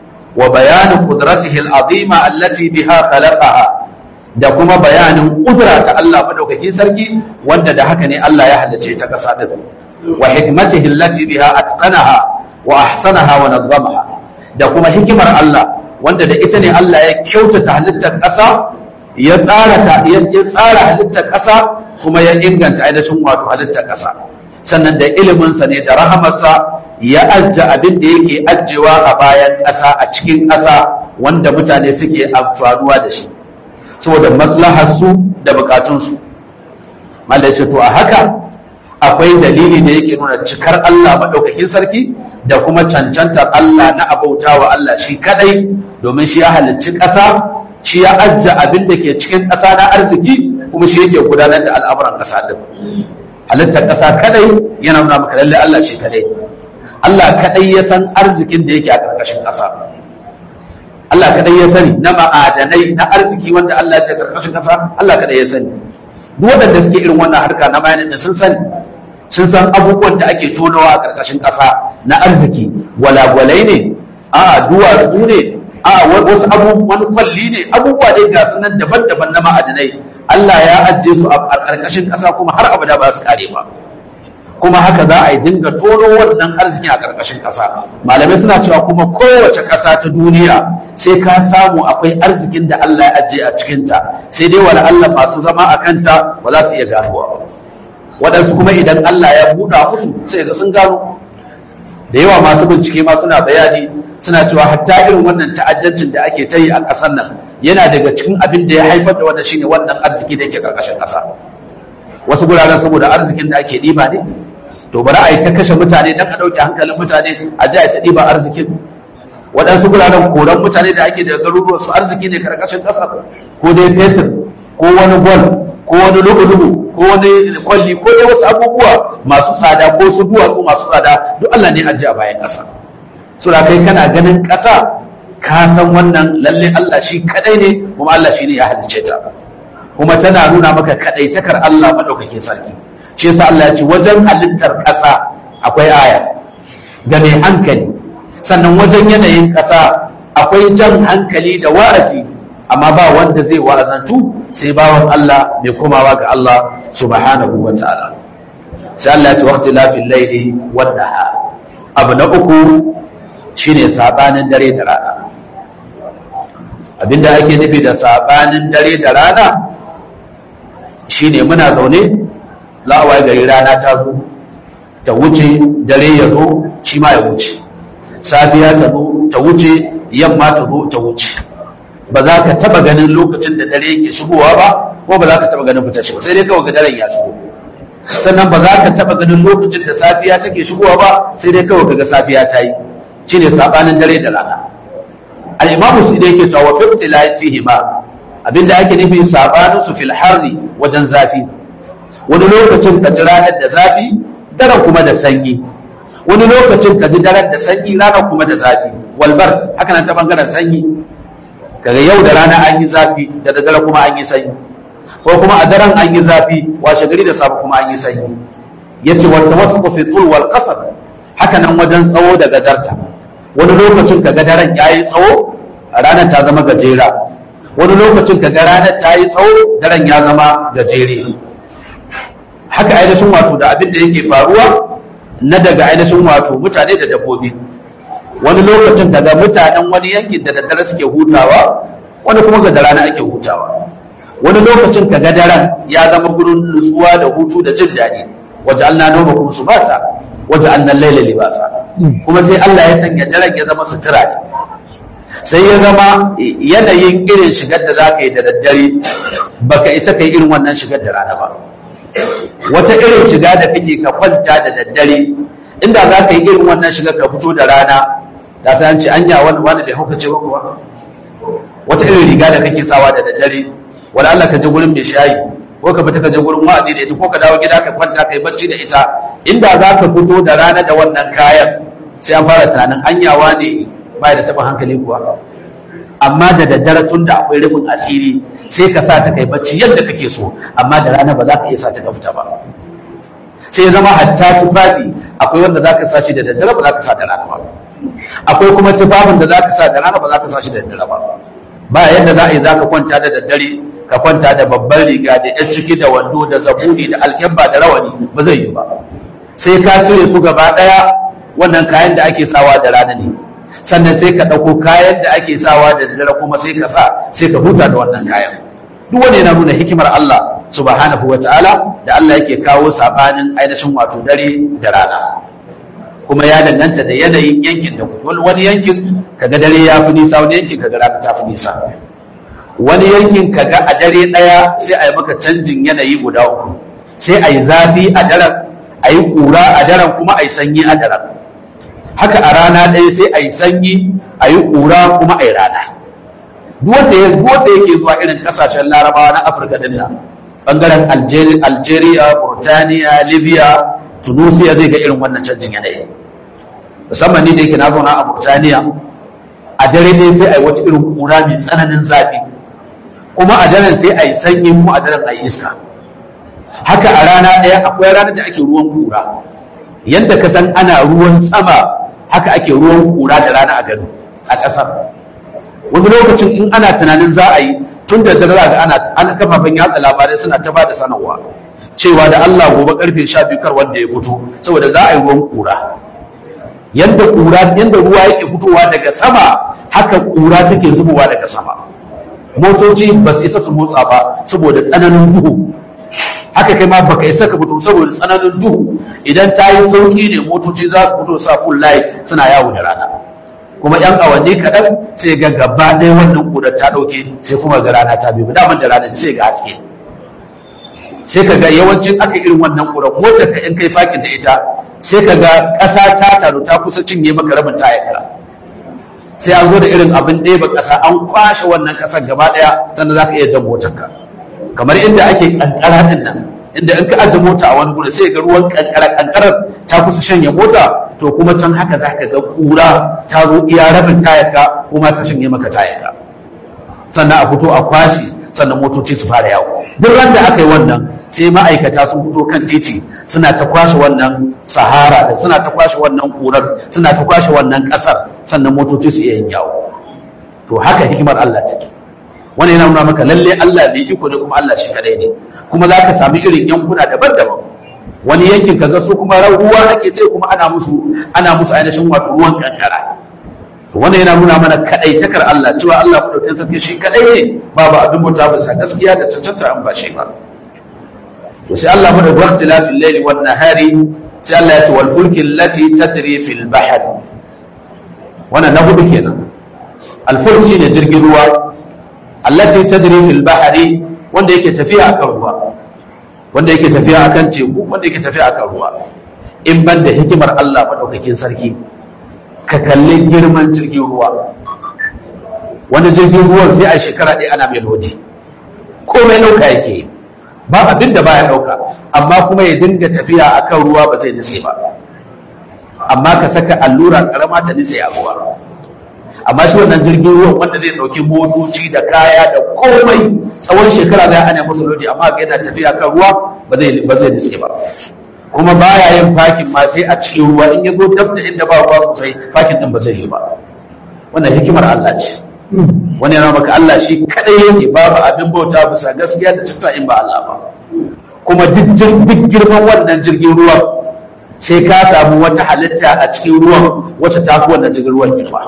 وبيان قدرته العظيمة التي بها خلقها da kuma bayanin kudura ta Allah madaukakin sarki wanda da haka ne Allah ya halice ta kasa din wa hikmatihi allati biha atqanaha wa ahsanaha wa nazzamaha da kuma hikimar Allah wanda da ita ne Allah ya kyautata halittar kasa ya tsara ta ya tsara halittar kasa kuma ya inganta ainihin wato halittar kasa sannan da iliminsa ne da rahamarsa ya ajja abin da yake ajjewa a bayan ƙasa a cikin ƙasa wanda mutane suke amfanuwa da shi saboda maslaharsu da bukatunsu malai ce to a haka akwai dalili da yake nuna cikar Allah maɗaukakin sarki da kuma cancantar Allah na abautawa Allah shi kadai domin shi ya halicci ƙasa shi ya ajja abin da ke cikin ƙasa na arziki kuma shi yake gudanar da al'amuran ƙasa din halittar ƙasa kadai yana nuna maka lalle Allah shi kadai Allah kadai ya san arzikin da yake a ƙarƙashin ƙasa Allah kadai ya sani na ma'adanai na arziki wanda Allah ya ƙarƙashin ƙasa Allah kadai ya sani duk waɗanda suke irin wannan harka na bayanin sun sani sun san abubuwan da ake tonawa a ƙarƙashin ƙasa na arziki walagwalai ne a duwatsu ne a wasu abubuwan kwalli ne abubuwa dai ga sunan daban-daban na ma'adanai Allah ya ajiye su a ƙarƙashin ƙasa kuma har abada ba su kare ba kuma haka za a yi dinga tono wannan arziki a ƙarƙashin ƙasa malamai suna cewa kuma kowace ƙasa ta duniya sai ka samu akwai arzikin da Allah ya ajiye a cikinta sai dai wala Allah masu zama a kanta ba za su iya ganowa ba waɗansu kuma idan Allah ya buɗa musu sai ga sun gano da yawa masu bincike ma suna bayani suna cewa hatta irin wannan ta'addancin da ake ta yi a ƙasar nan yana daga cikin abin da ya haifar da wannan shine wannan arziki da yake ƙarƙashin ƙasa wasu guraren saboda arzikin da ake ɗiba ne to bari a yi ta kashe mutane don a ɗauke hankalin mutane a ji a ta ɗiba arzikin waɗansu guraren koran mutane da ake da garuruwa su arziki ne ƙarƙashin ƙasa ko dai fetur ko wani gwal ko wani lubu-lubu ko wani kwalli ko dai wasu abubuwa masu tsada ko su duwatsu masu tsada duk Allah ne ajiye a bayan ƙasa so da kai kana ganin ƙasa ka san wannan lalle Allah shi kadai ne kuma Allah shi ne ya halice ta kuma tana nuna maka kadai takar Allah madaukake sarki shi yasa Allah ya ce wajen halittar ƙasa akwai aya ga mai hankali sannan wajen yanayin ƙasa akwai jan hankali da wa'azi amma ba wanda zai wa'azantu sai bawan Allah mai komawa ga Allah subhanahu wa ta'ala sai Allah ya ce waqti lafil layli wan nahar abu na uku shine sabanin dare da rana abinda ake nufi da sabanin dare da rana shine muna zaune la'awai gari rana ta zo ta wuce dare ya zo shi ma ya wuce safiya ta zo ta wuce yamma ta zo ta wuce ba za ka taba ganin lokacin da dare yake shigowa ba ko ba za ka taba ganin fitar shi ba sai dai kawai ga daren ya shigo sannan ba za ka taba ganin lokacin da safiya take shigowa ba sai dai kawai ga safiya ta yi shine sabanin dare da rana al-imam su da yake cewa fi tilai fihi ma abinda ake nufi sabanin su fil harri wajen zafi wani lokacin ka ji ranar da zafi daren kuma da sanyi wani lokacin ka ji daren da sanyi ranar kuma da zafi walbar haka nan ta bangaren sanyi kaga yau da rana an yi zafi da daddare kuma an yi sanyi ko kuma a daren an yi zafi washe gari da safe kuma an yi sanyi yace wa tawassuqu fi tul wal qasr haka nan wajen tsawo da gadarta wani lokacin kaga daren yayi tsawo ranar ta zama gajera wani lokacin kaga ranar ta yi tsawo daren ya zama gajere haka ainihin wato da abin da yake faruwa na daga ainihin wato mutane da dabbobi wani lokacin daga mutanen wani yankin da daddare suke hutawa wani kuma ga da rana ake hutawa wani lokacin ka ga daren ya zama gurin nutsuwa da hutu da jin daɗi waje Allah noma kuma su basa waje Allah laila libasa kuma sai Allah ya sanya daren ya zama sutura ne sai ya zama yanayin irin shigar da za ka yi da daddare baka isa ka yi irin wannan shigar da rana ba wata irin shiga da kake ka kwanta da daddare inda za ka yi irin wannan shigar ka fito da rana da ta ce anya wani wani bai hauka ce ba kuwa wata irin riga da kake sawa da daddare wani Allah ka je gurin mai shayi ko ka fita ka je gurin wa'azi da ita ko ka dawo gida ka kwanta ka yi bacci da ita inda za ka fito da rana da wannan kayan sai an fara tunanin anyawa ne ba da taɓa hankali kuwa amma da daddare tun da akwai rufin asiri sai ka sa ta kai bacci yadda kake so amma da rana ba za ka iya sa ta ka fita ba sai ya zama hatta tufafi akwai wanda za ka sa shi da daddare ba za ka sa da rana ba akwai kuma tufafin da za ka sa da rana ba za ka sa shi da daddare ba ba yadda za a yi za ka kwanta da daddare ka kwanta da babban riga da yan ciki da wando da zabuni da alkyabba da rawani ba zai yi ba sai ka cire su gaba ɗaya wannan kayan da ake sawa da rana ne sannan sai ka ɗauko kayan da ake sawa da daddare kuma sai ka sa sai ka huta da wannan kayan duk wanda yana nuna hikimar Allah subhanahu wa ta'ala da Allah yake kawo sabanin ainihin wato dare da rana kuma ya danganta da yanayin yankin da wani yankin kaga dare ya fi nisa wani yankin kaga rana ta fi nisa wani yankin kaga a dare ɗaya sai a yi maka canjin yanayi guda uku sai a yi zafi a daren a yi ƙura a daren kuma a yi sanyi a daren haka a rana ɗaya sai a yi sanyi a yi ƙura kuma a yi rana duk wanda ya duk wanda yake zuwa irin ƙasashen larabawa na afirka din nan bangaren Algeri- algeria burtaniya libya tunisia zai ga irin wannan canjin yanayi musamman ni da yake na zauna a burtaniya a dare ne sai a yi wata irin ƙura mai tsananin zafi kuma a daren sai a yi sanyi kuma a daren a yi iska haka a rana ɗaya akwai ranar da ake ruwan ƙura yadda ka san ana ruwan sama haka ake ruwan ƙura da rana a gado a ƙasar wani lokacin in ana tunanin za a yi tun da dare ga ana ana kafafen yatsa labarai suna ta ba da sanarwa cewa da Allah gobe karfe 12 kar wanda ya fito saboda za a yi ruwan ƙura yadda ƙura yadda ruwa yake fitowa daga sama haka ƙura take zubowa daga sama motoci ba su isa su motsa ba saboda tsananin duhu haka kai ma baka isa ka fito saboda tsananin duhu idan ta yi sauki ne motoci za su fito sa full light suna yawo da rana kuma yan awanni kaɗan sai ga gaba ɗaya wannan ƙudar ta ɗauke sai kuma ga rana ta biyu daman da rana sai ga haske sai ka ga yawancin aka irin wannan ƙurar motar ka in kai fakin da ita sai ka ga ƙasa ta taru ta kusa cinye maka rabin tayarka sai an zo da irin abin ɗeba ƙasa an kwashe wannan ƙasar gaba ɗaya sannan za ka iya jan motarka kamar inda ake ƙanƙara ɗin nan inda in ka ajiye mota a wani gudu sai ga ruwan ƙanƙara ƙanƙarar ta kusa shanye mota to kuma can haka za ka ga ƙura ta zo iya rabin tayarka kuma ta shanye maka tayarka sannan a fito a kwashe sannan motoci su fara yawo duk ran da aka yi wannan sai ma'aikata sun fito kan titi suna ta kwashe wannan sahara da suna ta kwashe wannan ƙurar suna ta kwashe wannan ƙasar sannan motoci su iya yin yawo to haka hikimar Allah take wani yana nuna maka lalle Allah bai iko ne kuma Allah shi kadai ne kuma za ka sami irin yankuna daban-daban wani yankin ka ga su kuma ruwa ake sai kuma ana musu ana musu ainihin wato ruwan kankara to wannan yana nuna mana kadai takar Allah cewa Allah madaukakin sarki shi kadai ne babu abin bauta ba sa gaskiya da cancanta an ba shi ba to sai Allah mu da waqtilafil layli wan nahari sai Allah ya ce wal fulki allati tajri fil bahr wannan na hudu kenan al fulki ne jirgin ruwa allati tajri fil bahri wanda yake tafiya akan ruwa wanda yake tafiya akan teku wanda yake tafiya akan ruwa in ban da hikimar Allah madaukakin sarki ka kalli girman jirgin ruwa wani jirgin ruwan sai a shekara ɗaya ana mai lodi komai ɗauka yake yi ba abin da baya ɗauka amma kuma ya dinga tafiya akan ruwa ba zai nutse ba amma ka saka allura karama ta nutse a ruwa amma shi wannan jirgin ruwan wanda zai ɗauki motoci da kaya da komai tsawon shekara zai ana masa lodi amma ga yana tafiya kan ruwa ba zai ba zai nutse ba kuma baya yin fakin ma sai a cikin ruwa in ya zo dab da inda ba ruwa sosai fakin din ba zai yi ba wannan hikimar Allah ce wani yana maka Allah shi kadai yake babu abin bauta bisa gaskiya da cikin in ba Allah ba kuma duk duk girman wannan jirgin ruwa sai ka samu wata halitta a cikin ruwan wacce ta fi wannan jirgin ruwan girma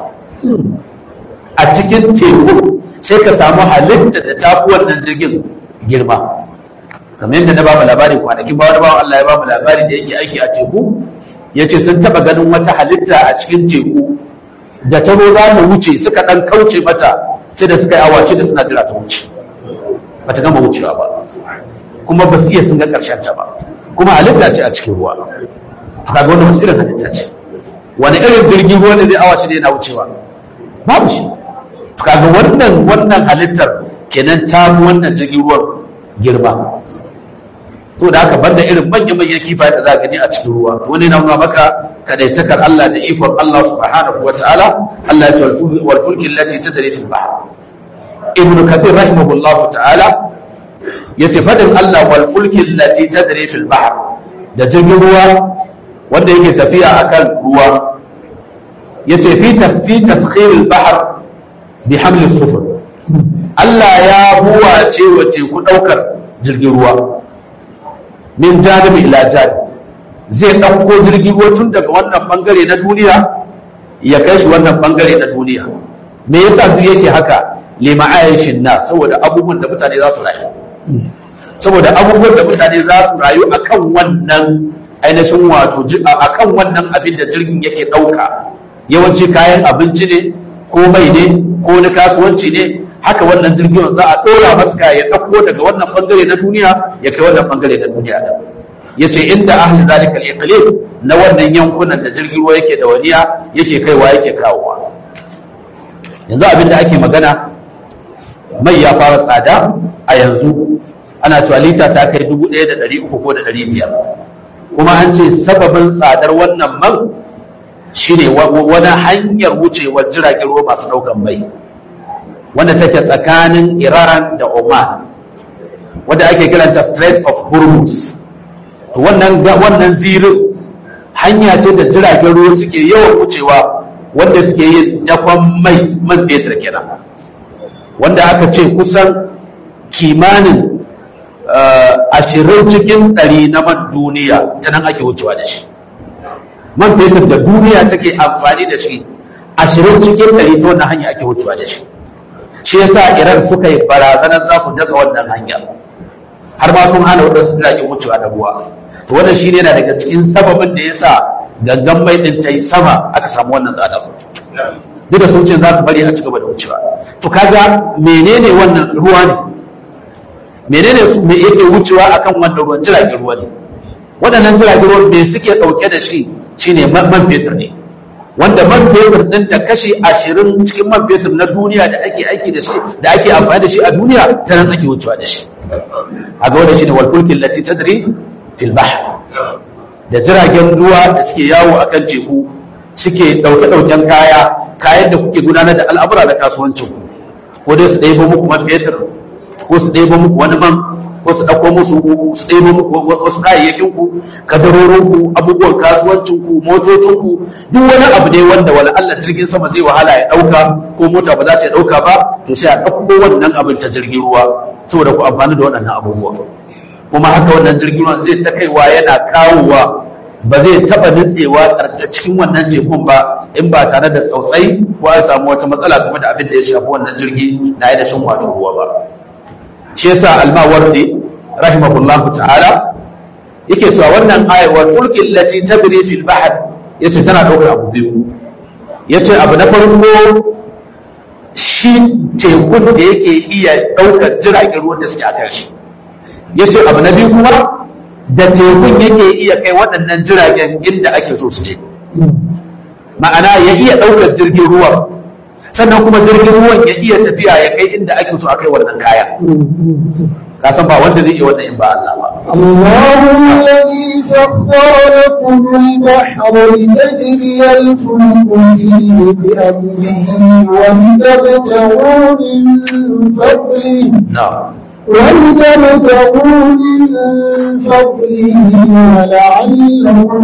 a cikin teku sai ka samu halitta da ta fi wannan jirgin girma kamar yadda na bamu labari kwanakin ba wani bawan Allah ya bamu labari da yake aiki a teku ya ce sun taɓa ganin wata halitta a cikin teku da ta zo za ta wuce suka ɗan kauce mata sai da suka yi awace da suna jira ta wuce ba ta gama wucewa ba kuma ba su iya sun ga ƙarshen ta ba kuma halitta ce a cikin ruwa kaga wani wasu irin halitta ce wani irin jirgin ruwa ne zai awace da yana wucewa babu shi kaga wannan wannan halittar kenan ta mu wannan jirgin ruwan girma to da haka banda irin manyan manyan kifaye da za gani a cikin ruwa wani na nuna maka kadaitakar Allah da ikon Allah subhanahu wa ta'ala Allah ya ce wal fulki allati tadri fil bahr ibn kathir rahimahullah ta'ala yace fadin Allah wal fulki allati tadri fil bahr da jirgin ruwa wanda yake tafiya akan ruwa yace fi tasfi taskhir al bahr bi haml sufur Allah ya buwace wa teku daukar jirgin ruwa min janibi ila janibi zai ɗauko jirgin ruwa tun daga wannan bangare na duniya ya kai shi wannan bangare na duniya me yasa duk yake haka lima ayashin na saboda abubuwan da mutane za su rayu saboda abubuwan da mutane za su rayu akan wannan ainihin wato akan wannan abin da jirgin yake ɗauka yawanci kayan abinci ne ko mai ne ko na kasuwanci ne haka wannan jirgin za a ɗora masa ya ɗauko daga wannan bangare na duniya ya kai wannan bangare na duniya da yace inda ahli zalika al-iqlim na wannan yankunan da jirgin ruwa yake da waniya yake kaiwa yake kawowa yanzu abin da ake magana mai ya fara tsada a yanzu ana cewa lita ta kai dubu ɗaya da ɗari uku ko da ɗari biyar kuma an ce sababin tsadar wannan man shine wani hanyar wucewar jiragen ruwa masu ɗaukan mai wanda take tsakanin iran da oman wanda ake kiranta strait of hormuz to wannan wannan zirin hanya ce da jiragen ruwa suke yawan wucewa wanda suke yin dakon mai man fetur kenan wanda aka ce kusan kimanin ashirin cikin ɗari na man duniya ta nan ake wucewa da shi man fetur da duniya take amfani da shi ashirin cikin ɗari ta wannan hanya ake wucewa da shi shi yasa iran suka yi barazanar za su daga wannan hanya har ma sun hana wadansu jiragen wucewa da ruwa to wannan shi ne yana daga cikin sababin da yasa gangan mai din ta yi sama aka samu wannan tsada duk da sun ce za su bari a ci gaba da wucewa to kaga menene wannan ruwa ne menene su me yake wucewa akan wannan ruwan jiragen ruwa ne waɗannan jiragen ruwa me suke ɗauke da shi shine man fetur ne wanda man fetur ɗin da kashi ashirin cikin man fetur na duniya da ake aiki da shi da ake amfani da shi a duniya ta nan ake wucewa da shi a ga wanda shine walfulkin lati tadri fil bahr da jiragen ruwa da suke yawo akan teku suke ɗauke ɗauken kaya kayan da kuke gudanar da al'amura da kasuwancin ku ko dai su ɗebo muku man fetur ko su ɗebo muku wani man ko su ɗauko musu su ɗebo muku wasu kayayyakin ku kadarorin ku abubuwan kasuwancin ku motocin ku duk wani abu ne wanda wani Allah jirgin sama zai wahala ya ɗauka ko mota ba za ta ɗauka ba to sai a ɗauko wannan abin ta jirgin ruwa saboda ku amfani da waɗannan abubuwa kuma haka wannan jirgin ruwa zai ta kaiwa yana kawowa ba zai taɓa nutsewa a cikin wannan tekun ba in ba tare da tsautsai ko a samu wata matsala game da abin da ya shafi wannan jirgi na yi da shin wato ruwa ba shi yasa almawardi rahimahullahu ta'ala yake cewa wannan ayawar ulkin lati tabri fil bahr yace tana daukar abu biyu yace abu na farko shi tekun da yake iya daukar jiragen ruwan da suke a shi yace abu na biyu kuma da tekun yake iya kai waɗannan jiragen inda ake so su je ma'ana ya iya daukar jirgin ruwa sannan kuma jirgin ruwan ya iya tafiya ya kai inda ake so a kai wannan kaya ka san ba wanda zai iya wannan in ba Allah ba الله الذي سخر لكم البحر لتجري الفلك فيه بأمره ولتبتغوا من فضله na'am ولتبتغوا من فضله ولعلكم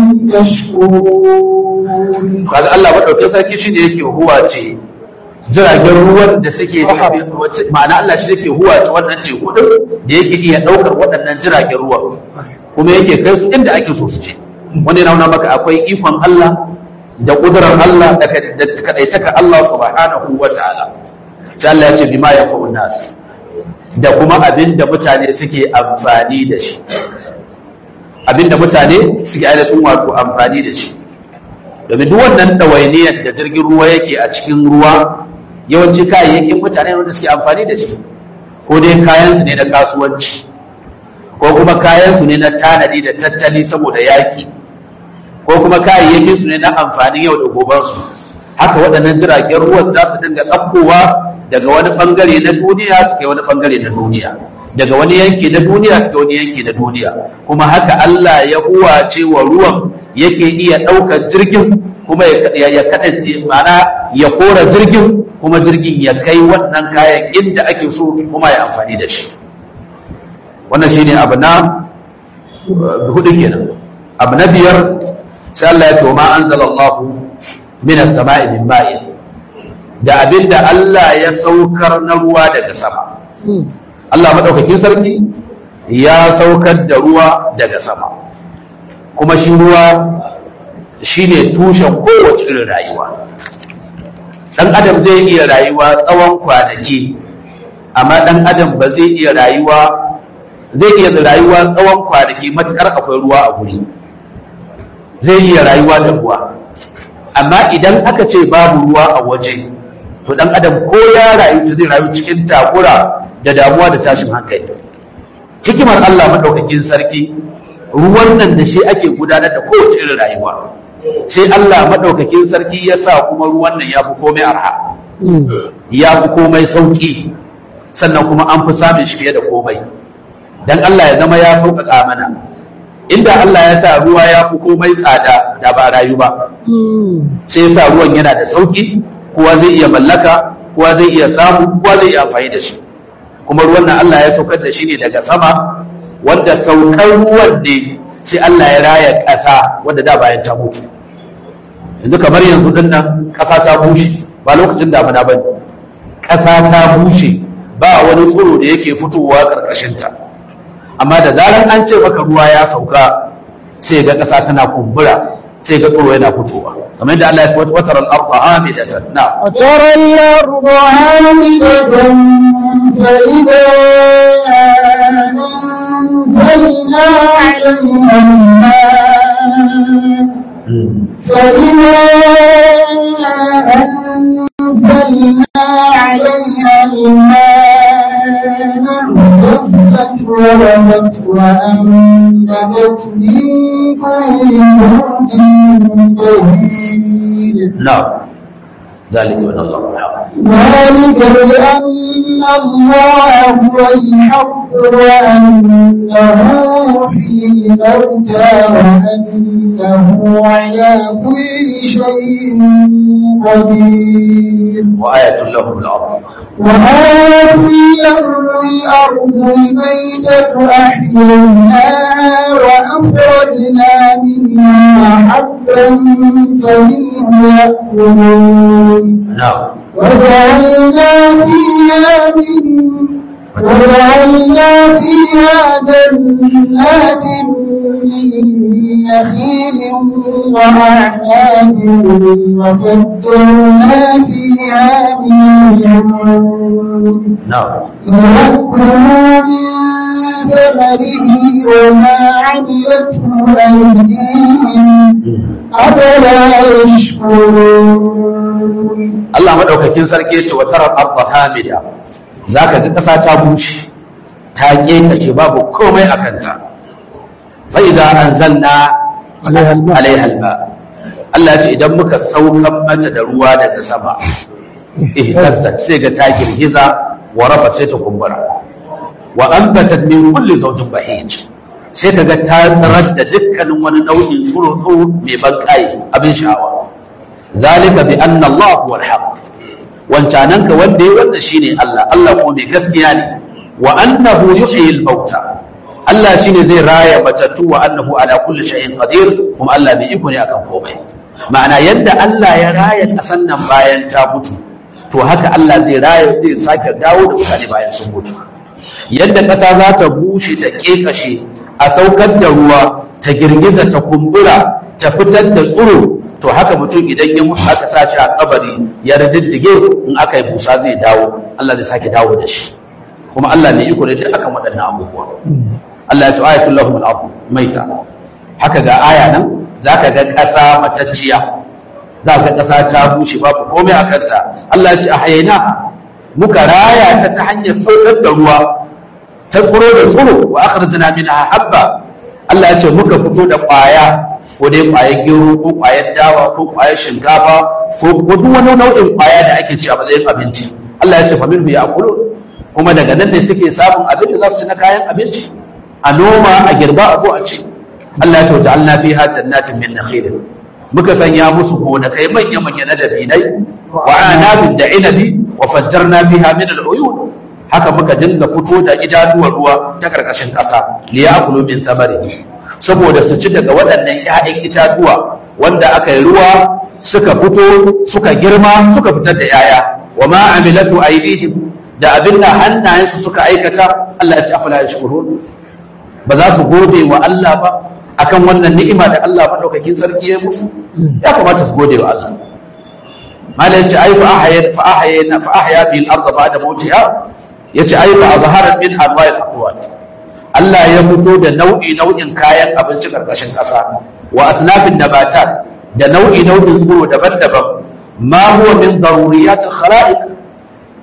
تشكرون kaga Allah madaukakin sarki shi ne yake huwa ce jiragen ruwan da suke ma'ana Allah shi yake huwa ce wannan teku din da yake iya daukar waɗannan jiragen ruwa kuma yake kai su inda ake so su je wani na nuna maka akwai ikon Allah da kudurar Allah da kadaitaka Allah subhanahu wa ta'ala sai Allah ya ce bima yaqulu nas da kuma abin da mutane suke amfani da shi abin da mutane suke ainihin wato amfani da shi domin duk wannan ɗawainiyar da jirgin ruwa yake a cikin ruwa yawanci kayayyakin mutane wanda suke amfani da shi ko dai kayan su ne na kasuwanci ko kuma kayan su ne na tanadi da tattali saboda yaki ko kuma kayayyakin su ne na amfanin yau da goben su haka waɗannan jiragen ruwan za su dinga ɗaukowa daga wani bangare na duniya su kai wani bangare na duniya daga wani yanki na duniya su kai wani yanki na duniya kuma haka Allah ya huwace wa ruwan yake iya ɗaukar jirgin kuma ya ya kaɗa mana ya kora jirgin kuma jirgin ya kai wannan kayan inda ake so kuma ya amfani da shi wannan shine abu na hudu kenan abu na biyar sai Allah ya ce ma anzalallahu min as-sama'i min ma'in da abinda Allah ya saukar na ruwa daga sama Allah madaukakin sarki ya saukar da ruwa daga sama kuma shi ruwa shine tushen kowace irin rayuwa dan adam zai iya rayuwa tsawon kwanaki amma dan adam ba zai iya rayuwa zai iya rayuwa tsawon kwanaki matukar akwai ruwa a guri zai iya rayuwa da ruwa amma idan aka ce babu ruwa a waje to dan adam ko ya rayu zai rayu cikin takura da damuwa da tashin hankali hikimar Allah madaukakin sarki ruwan nan da shi ake gudanar da kowace irin rayuwa sai Allah madaukakin sarki ya sa kuma ruwan nan ya fi komai arha ya fi komai sauki sannan kuma an fi samun shi fiye da komai dan Allah ya zama ya sauƙaƙa mana inda Allah ya sa ruwa ya fi komai tsada da ba rayu ba sai ya sa ruwan yana da sauki kowa zai iya mallaka kowa zai iya samu kowa zai iya amfani da shi kuma ruwan nan Allah ya saukar da shi ne daga sama wanda saukar ruwan ne sai Allah ya raya ƙasa wanda da bayan ta mutu yanzu kamar yanzu din nan ƙasa ta bushe ba lokacin damuna ba ƙasa ta bushe ba wani tsiro da yake fitowa ƙarƙashinta amma da zarar an ce maka ruwa ya sauka sai ga ƙasa tana kumbura sai ga tsiro yana fitowa kamar yadda Allah ya ce watar al-ardha hamidatan na وترى الأرض عامدة فإذا أنزلنا عليها الماء فإذا أنزلنا عليها الماء اهتزت ورمت وأنبتت من كل زوج بهيج na ذلك من الله الحق ذلك بأن الله هو الحق وأنه يحيي الموتى وأنه على كل شيء قدير وآية لهم الأرض وآية لهم الأرض الميتة أحييناها وأخرجنا منها حبا فمنه يأكلون نعم وجعلنا فيها من وجعلنا فيها جنات من نخيل وأعناب وفجرنا فيها من عيون نعم ليأكلوا من ثمره وما عملته أيديهم أفلا يشكرون Allah madaukakin sarki ya ce wa tarar arda hamida zaka ga kasa ta bushe ta kekace babu komai a kanta fa idza anzalna alaiha alma Allah ya ce idan muka saukan mata da ruwa daga sama ihtazzat sai ga ta girgiza wa rafa sai ta kumbura wa anbatat min kulli zawjin bahij sai ka ga ta tsarar da dukkanin wani nau'in tsuro-tsuro mai ban abin sha'awa zalika bi anna Allah huwa al-haq wancanan ka wanda ya wanda shine Allah Allah ko mai gaskiya ne wa annahu yuhyi al-mauta Allah shine zai raya matattu wa annahu ala kulli shay'in qadir kuma Allah bai iko ne akan komai ma'ana yadda Allah ya raya kasan nan bayan ta mutu to haka Allah zai raya zai sake dawo da mutane bayan sun mutu yadda ƙasa za ta bushe ta ƙeƙashe a saukar da ruwa ta girgiza ta kumbura ta fitar da tsiro to haka mutum idan ya mutu aka sa shi a kabari ya riddige in aka yi busa zai dawo Allah zai sake dawo da shi kuma Allah ne iko ne duk akan waɗannan abubuwa Allah ya ce ayatul lahum al-ardh maita haka ga aya nan zaka ga ƙasa matacciya za ka ƙasa ta bushe babu komai a kanta Allah ya ce ahyayna muka raya ta ta hanyar saukar da ruwa ta tsiro da tsiro wa akhrajna minha habba Allah ya ce muka fito da ƙwaya ko dai ƙwayar gero ko ƙwayar dawa ko ƙwayar shinkafa ko ko duk wani nau'in ƙwaya da ake ci a matsayin abinci Allah ya ce famin ya akulu kuma daga nan ne suke samun abin da za su ci na kayan abinci a noma a girba a ko a ci Allah ya ce ja'alna fiha jannatin min nakhil muka sanya musu gonakai manya manya na dabinai wa anabin da inabi wa fajjarna fiha min al-uyun haka muka dinga fito da idanuwar ruwa ta karkashin ƙasa liyakulu min samarihi saboda su ci daga waɗannan ‘ya'yan itatuwa wanda aka yi ruwa suka fito suka girma suka fitar da ‘ya'ya wa ma amilatu aydihim da abin da hannayensu suka aikata Allah ya ci afala yashkurun ba za su gode wa Allah ba akan wannan ni'ima da Allah madaukakin sarki ya musu ya kamata su gode wa Allah malai ce ai fa ahya fa ahya fa ahya bil ardh ba'da mawtiha yace ai fa azharat min anwa'il aqwat Allah ya fito da nau'i nau'in kayan abinci karkashin ƙasa wa asnafin nabatat da nau'i nau'in tsiro daban-daban ma huwa min daruriyatil khala'iq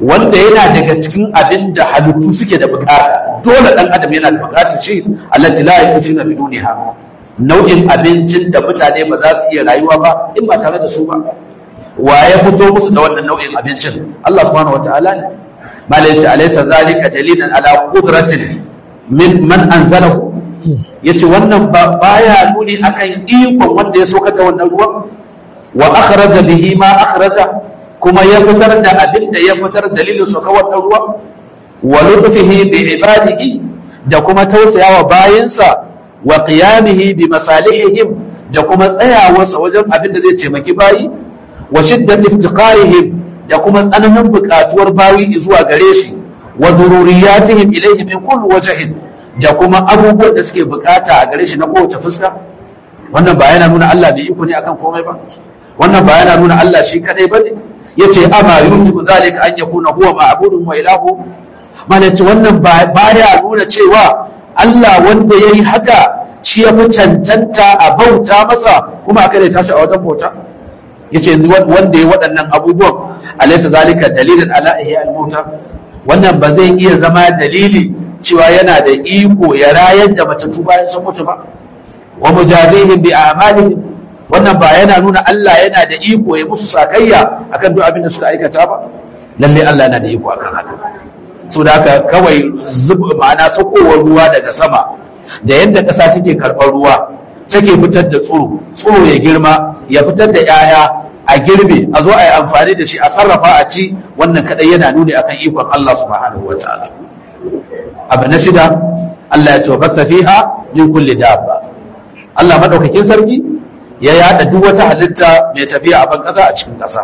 wanda yana daga cikin abin da halittu suke da bukata dole dan adam yana da bukatar shi allati la yusina bi duniha nau'in abincin da mutane ba za su iya rayuwa ba in ba tare da su ba wa ya fito musu da wannan nau'in abincin Allah subhanahu wataala ne malai ce alaysa zalika dalilan ala qudratin min man anzalahu yace wannan ba baya nuni akan ikon wanda ya soka da wannan ruwan wa akhraja bihi ma akhraja kuma ya fitar da abin da ya fitar dalilin soka wannan ruwan wa lutfihi bi ibadihi da kuma tausayawa bayansa wa qiyamihi bi masalihihim da kuma tsayawarsa wajen abin da zai taimaki bayi wa shiddat iftiqarihim da kuma tsananin buƙatuwar bayi zuwa gare shi wa dururiyatihim ilayhi min kulli wajhin da kuma abubuwan da suke bukata a gare shi na kowace fuska wannan ba yana nuna Allah bai iko ne akan komai ba wannan ba yana nuna Allah shi kadai bane yace ama yujibu zalika an yakuna huwa ma'budun wa ilahu malaci wannan ba ya nuna cewa Allah wanda yayi haka shi ya fi cancanta a bauta masa kuma aka da tashi a wajen bauta yace wanda ya waɗannan abubuwan alaysa zalika dalilin ala ihya al-mauta wannan ba zai iya zama dalili cewa yana da iko ya rayar da matattu bayan sun mutu ba wa mujazihim bi a'malihim wannan ba yana nuna Allah yana da iko ya musu sakayya akan duk abin da suka aikata ba lalle Allah yana da iko akan haka so da haka kawai zuba ma'ana sakowar ruwa daga sama da yadda ƙasa take karɓar ruwa take fitar da tsoro tsoro ya girma ya fitar da 'ya'ya a girbe a zo a yi amfani da shi a sarrafa a ci wannan kadai yana nuni akan ikon Allah subhanahu wa ta'ala abu na shida Allah ya ce wa fiha min kulli dabba Allah madaukakin sarki ya yada duk wata halitta mai tafiya a ban kasa a cikin kasa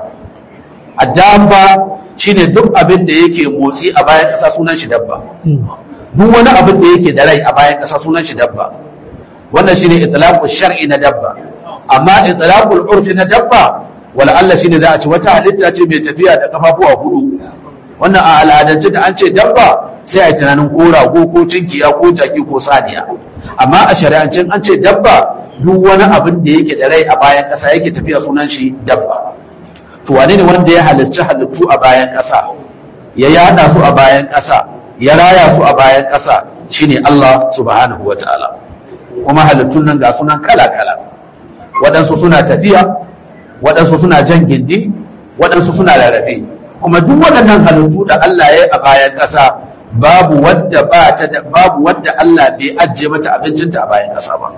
a dabba shine duk abin da yake motsi a bayan kasa sunan shi dabba duk wani abin da yake da rai a bayan kasa sunan shi dabba wannan shine itlaqu shar'i na dabba amma itlaqul urfi na dabba wala Allah shine za a ci wata halitta ce mai tafiya da kafafuwa hudu wannan a al'adance da an ce dabba sai a yi tunanin ko rago ko cinkiya ko jaki ko saniya amma a shari'ancin an ce dabba duk wani abin da yake da rai a bayan ƙasa yake tafiya sunan shi dabba to wane ne wanda ya halarci halittu a bayan ƙasa ya yada su a bayan ƙasa ya raya su a bayan ƙasa shine Allah subhanahu wa ta'ala kuma halittun nan ga sunan kala kala waɗansu suna tafiya waɗansu suna jan gindi waɗansu suna rarrafe kuma duk waɗannan halittu da Allah ya yi a bayan ƙasa babu wadda ba ta da babu wadda Allah bai ajiye mata abincinta a bayan ƙasa ba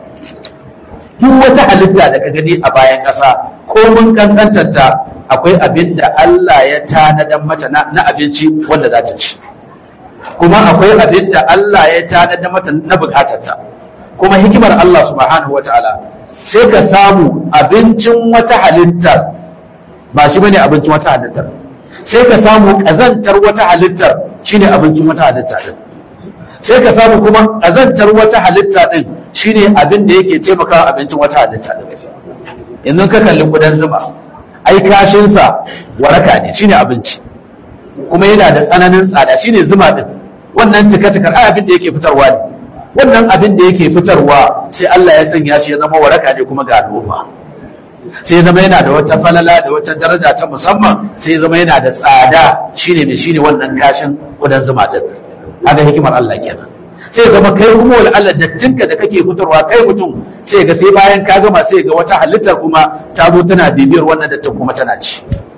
duk wata halitta da ka gani a bayan ƙasa ko mun kankantar ta akwai abin da Allah ya tanadan mata na abinci wanda za ta ci kuma akwai abin da Allah ya tanada mata na bukatarta kuma hikimar Allah subhanahu wataala sai ka samu abincin wata halittar ba shi bane abincin wata halittar sai ka samu kazantar wata halittar shine abincin wata halitta din sai ka samu kuma kazantar wata halitta din shine abin da yake taimakawa abincin wata halitta din yanzu ka kalli kudan zuma ai kashinsa waraka ne shine abinci kuma yana da tsananin tsada shine zuma din wannan tuka-tukar ai abin da yake fitarwa ne wannan abin da yake fitarwa sai Allah ya sanya shi ya zama waraka ne kuma ga al'umma sai ya zama yana da wata falala da wata daraja ta musamman sai ya zama yana da tsada shine ne shine wannan kashin kudan zuma din haka hikimar Allah kenan sai ya zama kai kuma wal Allah dattinka da kake fitarwa kai mutum sai ga sai bayan ka gama sai ga wata halittar kuma ta zo tana bibiyar wannan dattin kuma tana ci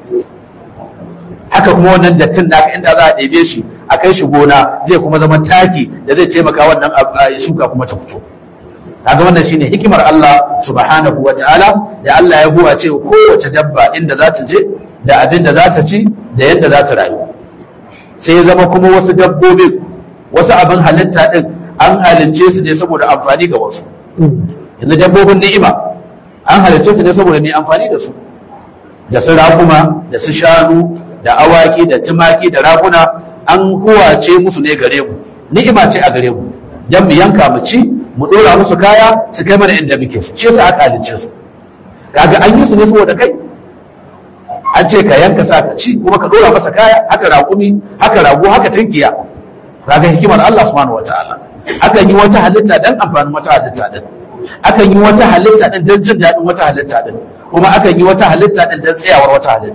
haka kuma wannan dattin naka inda za a ɗebe shi a kai shi gona zai kuma zama taki da zai taimaka wannan shuka kuma ta fito kaga wannan shine hikimar Allah subhanahu wa ta'ala da Allah ya huwa ce kowace dabba inda za ta je da abin da za ta ci da yadda za ta rayu sai ya zama kuma wasu dabbobi wasu abin halitta din an halince su ne saboda amfani ga wasu yanzu dabbobin ni'ima an halince su ne saboda mai amfani da su da su rakuma da su shanu da awaki da tumaki da raguna an huwace musu ne gare mu ni'ima ce a gare mu dan mu yanka mu ci mu dora musu kaya su kai mana inda muke shi yasa aka halicce su kaga an yi su ne saboda kai an ce ka yanka sa ka ci kuma ka dora masa kaya haka raƙumi haka rago haka tinkiya kaga hikimar Allah subhanahu wataala akan yi wata halitta dan amfanin wata halitta din akan yi wata halitta din dan jin daɗin wata halitta din kuma akan yi wata halitta din dan tsayawar wata halitta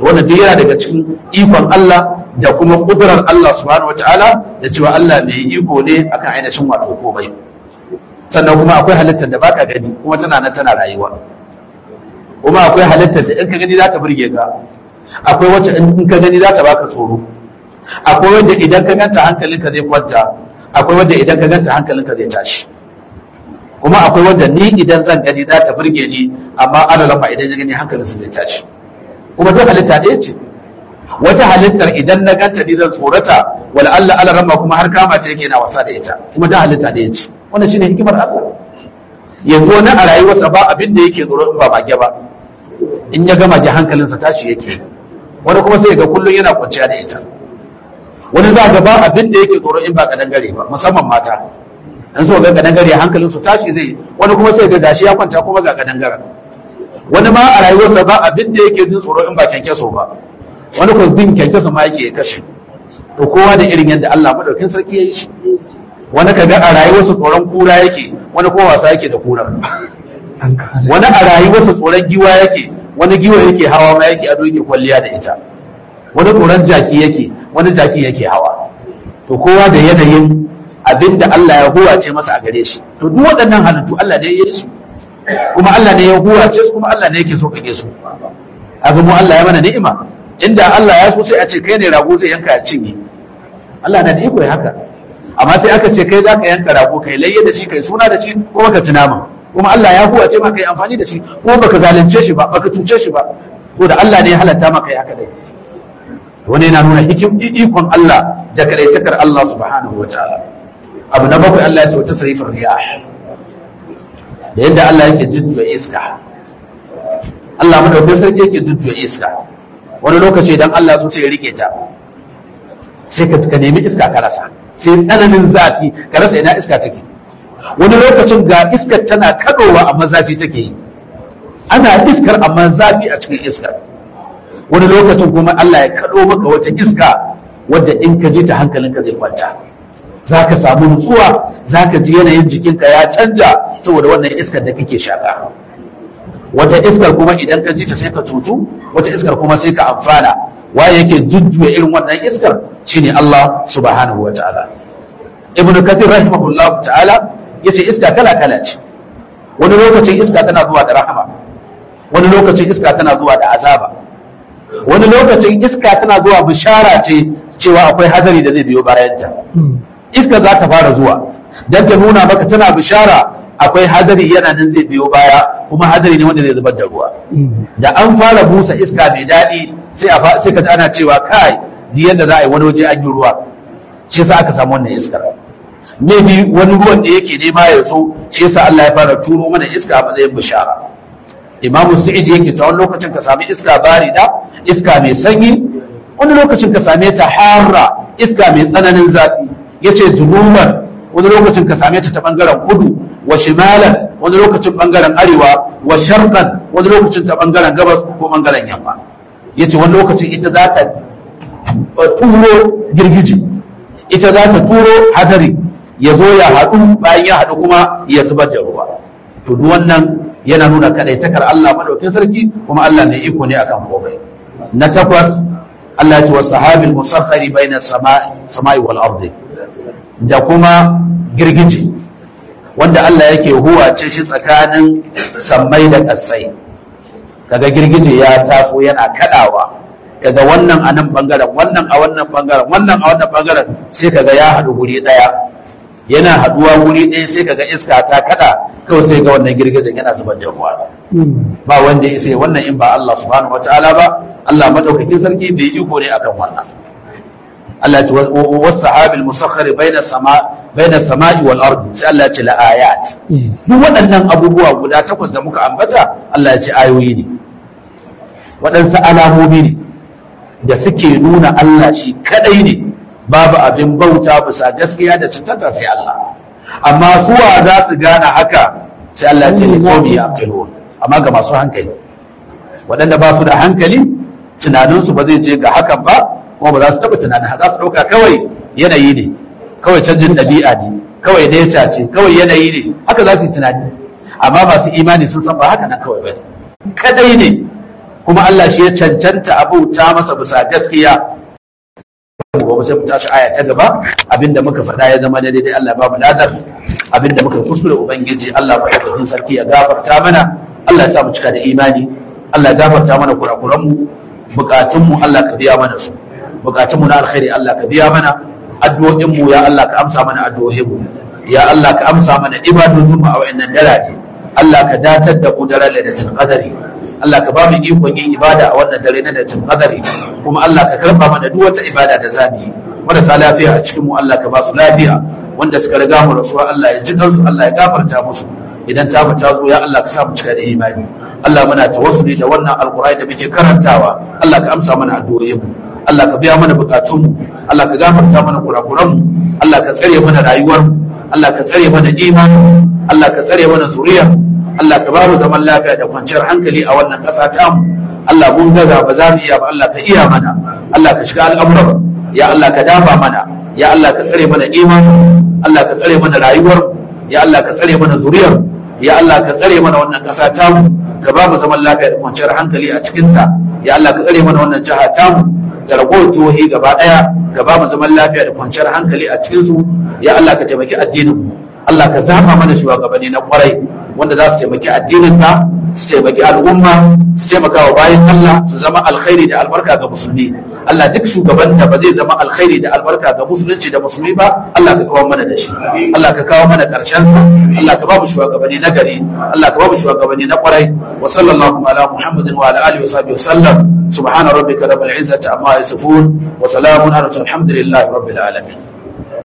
wannan duk yana daga cikin ikon Allah da kuma kudurar Allah subhanahu wataala da cewa Allah mai iko ne akan ainihin wato komai sannan kuma akwai halittar da baka gani kuma tana nan tana rayuwa kuma akwai halittar da in ka gani za ta burge ka akwai wacce in ka gani za ta baka tsoro akwai wanda idan ka ganta hankalinka zai kwanta akwai wanda idan ka ganta hankalinka zai tashi kuma akwai wanda ni idan zan gani za ta burge ni amma ana lafa idan ya gani hankalinsa zai tashi kuma duk halitta ɗaya ce wata halittar idan na ganta ni zan tsorata wala Allah ala ramma kuma har kama ta yake na wasa da ita kuma duk halitta ɗaya ce wannan shine hikimar Allah yanzu wani a rayuwarsa ba abin da yake tsoro in ba mage ba in ya gama ji hankalinsa tashi yake wani kuma sai ga kullum yana kwanciya da ita wani za ga ba abin da yake tsoro in ba kadangare ba musamman mata in so ga kadangare hankalinsu tashi zai wani kuma sai ga gashi ya kwanta kuma ga kadangaren wani ma a rayuwarsa ba abin da yake jin tsoro in ba kyankyaso ba wani ko bin kyankyaso ma yake ya kashe to kowa da irin yadda Allah madaukin sarki ya yi shi wani kaga a rayuwarsa tsoron kura yake wani kuma wasa yake da kurar wani a rayuwarsa tsoron giwa yake wani giwa yake hawa ma yake ado yake kwalliya da ita wani tsoron jaki yake wani jaki yake hawa to kowa da yanayin abin da Allah ya huwace masa a gare shi to duk waɗannan halittu Allah ne ya yi su kuma Allah ne ya huwace su kuma Allah ne yake so kage su abin mu Allah ya mana ni'ima inda Allah ya so sai a ce kai ne rago zai yanka ya cinye Allah na da iko ya haka amma sai aka ce kai za ka yanka rago kai layye da shi kai suna da shi kuma ka ci nama kuma Allah ya huwace maka yi amfani da shi kuma baka zalunce shi ba baka cuce shi ba ko da Allah ne ya halatta maka yi haka dai wani yana nuna hikim ikon Allah da kadaitakar Allah subhanahu wa ta'ala abu na bakwai Allah ya ce wata sarifin riyah da yadda Allah yake jujjuya iska Allah madaukakin sarki yake jujjuya iska wani lokaci idan Allah so sai ya rike ta sai ka ka nemi iska ka rasa sai tsananin zafi ka rasa ina iska take wani lokacin ga iskar tana kadowa amma zafi take yi ana iskar amma zafi a cikin iskar wani lokacin kuma Allah ya kado maka wata iska wadda in ka ji ta hankalinka zai kwanta za ka samu nutsuwa za ka ji yanayin jikinka ya canja saboda wannan iskar da kake shaka wata iskar kuma idan ka ji ta sai ka tutu wata iskar kuma sai ka amfana waye yake jujjuya irin wannan iskar shine Allah subhanahu wataala ibn kathir rahimahullah ta'ala yace iska kala kala ce wani lokacin iska tana zuwa da rahama wani lokacin iska tana zuwa da azaba wani lokacin iska tana zuwa bishara ce cewa akwai hadari da zai biyo bayanta iska za ta fara zuwa don ta nuna maka tana bishara akwai hadari yana nan zai biyo baya kuma hadari ne wanda zai zubar da ruwa da an fara busa iska mai daɗi sai a sai ka ana cewa kai ni yadda za a yi wani waje an yi ruwa shi yasa aka samu wannan iskar ne bi wani ruwan da yake nema ya zo shi yasa Allah ya fara turo mana iska a matsayin bishara Imam Sa'id yake ta wani lokacin ka sami iska barida iska mai sanyi wani lokacin ka same ta harra iska mai tsananin zafi yace junuban wani lokacin ka same ta ta bangaren kudu wa shimalan wani lokacin bangaren arewa wa sharqan wani lokacin ta bangaren gabas ko bangaren yamma yace wani lokacin ita za ta turo girgiji ita za ta turo hadari ya zo ya haɗu bayan ya haɗu kuma ya zubar da ruwa to duk wannan yana nuna kadaitakar Allah madaukakin sarki kuma Allah ne iko ne akan komai na takwas Allah ya ce wa sahabil musakhari baina samai wal ardi da kuma girgiji wanda Allah yake huwace shi tsakanin sammai da ƙasai kaga girgije ya taso yana kadawa kaga wannan a nan bangaren wannan a wannan bangaren wannan a wannan bangaren sai kaga ya haɗu guri ɗaya yana haɗuwa wuri ɗaya sai kaga iska ta kada kawai sai ga wannan girgijen yana zubar da ruwa ba wanda ya sai wannan in ba Allah subhanahu wataala ba Allah madaukakin sarki bai iko ne akan wannan Allah ce wasu sahabil musakhar baina sama baina sama'i wal ardi sai Allah ya ce la ayat duk waɗannan abubuwa guda takwas da muka ambata Allah ya ce ayoyi ne waɗansu alamomi ne da suke nuna Allah shi kadai ne babu abin bauta bisa gaskiya da cancanta sai Allah amma suwa za su gane haka sai Allah ya ce ni qawmi yaqilun amma ga masu hankali waɗanda ba su da hankali tunaninsu ba zai je ga hakan ba kuma ba za su taɓa tunanin za su ɗauka kawai yanayi ne kawai canjin ɗabi'a ne kawai nature ce kawai yanayi ne haka za su yi tunani amma masu imani sun san ba haka nan kawai ba kadai ne kuma Allah shi ya cancanta abuta masa bisa gaskiya gobe sai mu tashi aya ta gaba abinda muka faɗa ya zama daidai Allah ba mu ladar abinda muka kuskure ubangiji Allah ba ya sarki ya gafarta mana Allah ya sa mu cika da imani Allah ya gafarta mana kurakuran mu bukatun mu Allah ka biya mana su bukatun mu na alkhairi Allah ka biya mana addu'o'in mu ya Allah ka amsa mana addu'o'in mu ya Allah ka amsa mana ibadodin mu a wayannan dare Allah ka datar da mu daren lailatul qadari Allah ka ba mu ikon yin ibada a wannan dare na lailatul qadari kuma Allah ka karba mana duk wata ibada da zamu yi marasa lafiya a cikin mu Allah ka ba su lafiya wanda suka riga mu rasuwa Allah ya ji kansu Allah ya gafarta musu idan ta mu ta zo ya Allah ka sa mu cika da imani Allah muna tawassuli da wannan alqur'ani da muke karantawa Allah ka amsa mana addu'o'in mu Allah ka biya mana bukatun mu Allah ka gafarta mana kurakuran mu Allah ka tsare mana rayuwar mu Allah ka tsare mana imani Allah ka tsare mana zuriya Allah ka ba mu zaman lafiya da kwanciyar hankali a wannan ƙasa ta mu Allah mun gaza ba za mu iya ba Allah ka iya mana Allah ka shiga al'amuran ya Allah ka dafa mana ya Allah ka tsare mana imani Allah ka tsare mana rayuwar ya Allah ka tsare mana zuriyar ya Allah ka tsare mana wannan ƙasa ta mu ka ba mu zaman lafiya da kwanciyar hankali a cikin ta ya Allah ka tsare mana wannan jiha ta mu da ragowar jihohi gaba ɗaya ka ba mu zaman lafiya da kwanciyar hankali a cikin su ya Allah ka taimaki addinin mu Allah ka zama mana shugabanni na kwarai wanda za su taimaki addinin ka su taimaki al'umma su taimaka wa bayan Allah su zama alkhairi da albarka ga musulmi Allah duk shugaban da ba zai zama alkhairi da albarka ga musulunci da musulmi ba Allah ka kawo mana da shi Allah ka kawo mana karshen sa Allah ka ba mu shugabanni na gari Allah ka ba mu shugabanni na kwarai wa sallallahu ala muhammadin wa ala alihi wa sahbihi sallam subhana rabbika rabbil izzati amma yasifun wa salamun ala alhamdulillahi rabbil alamin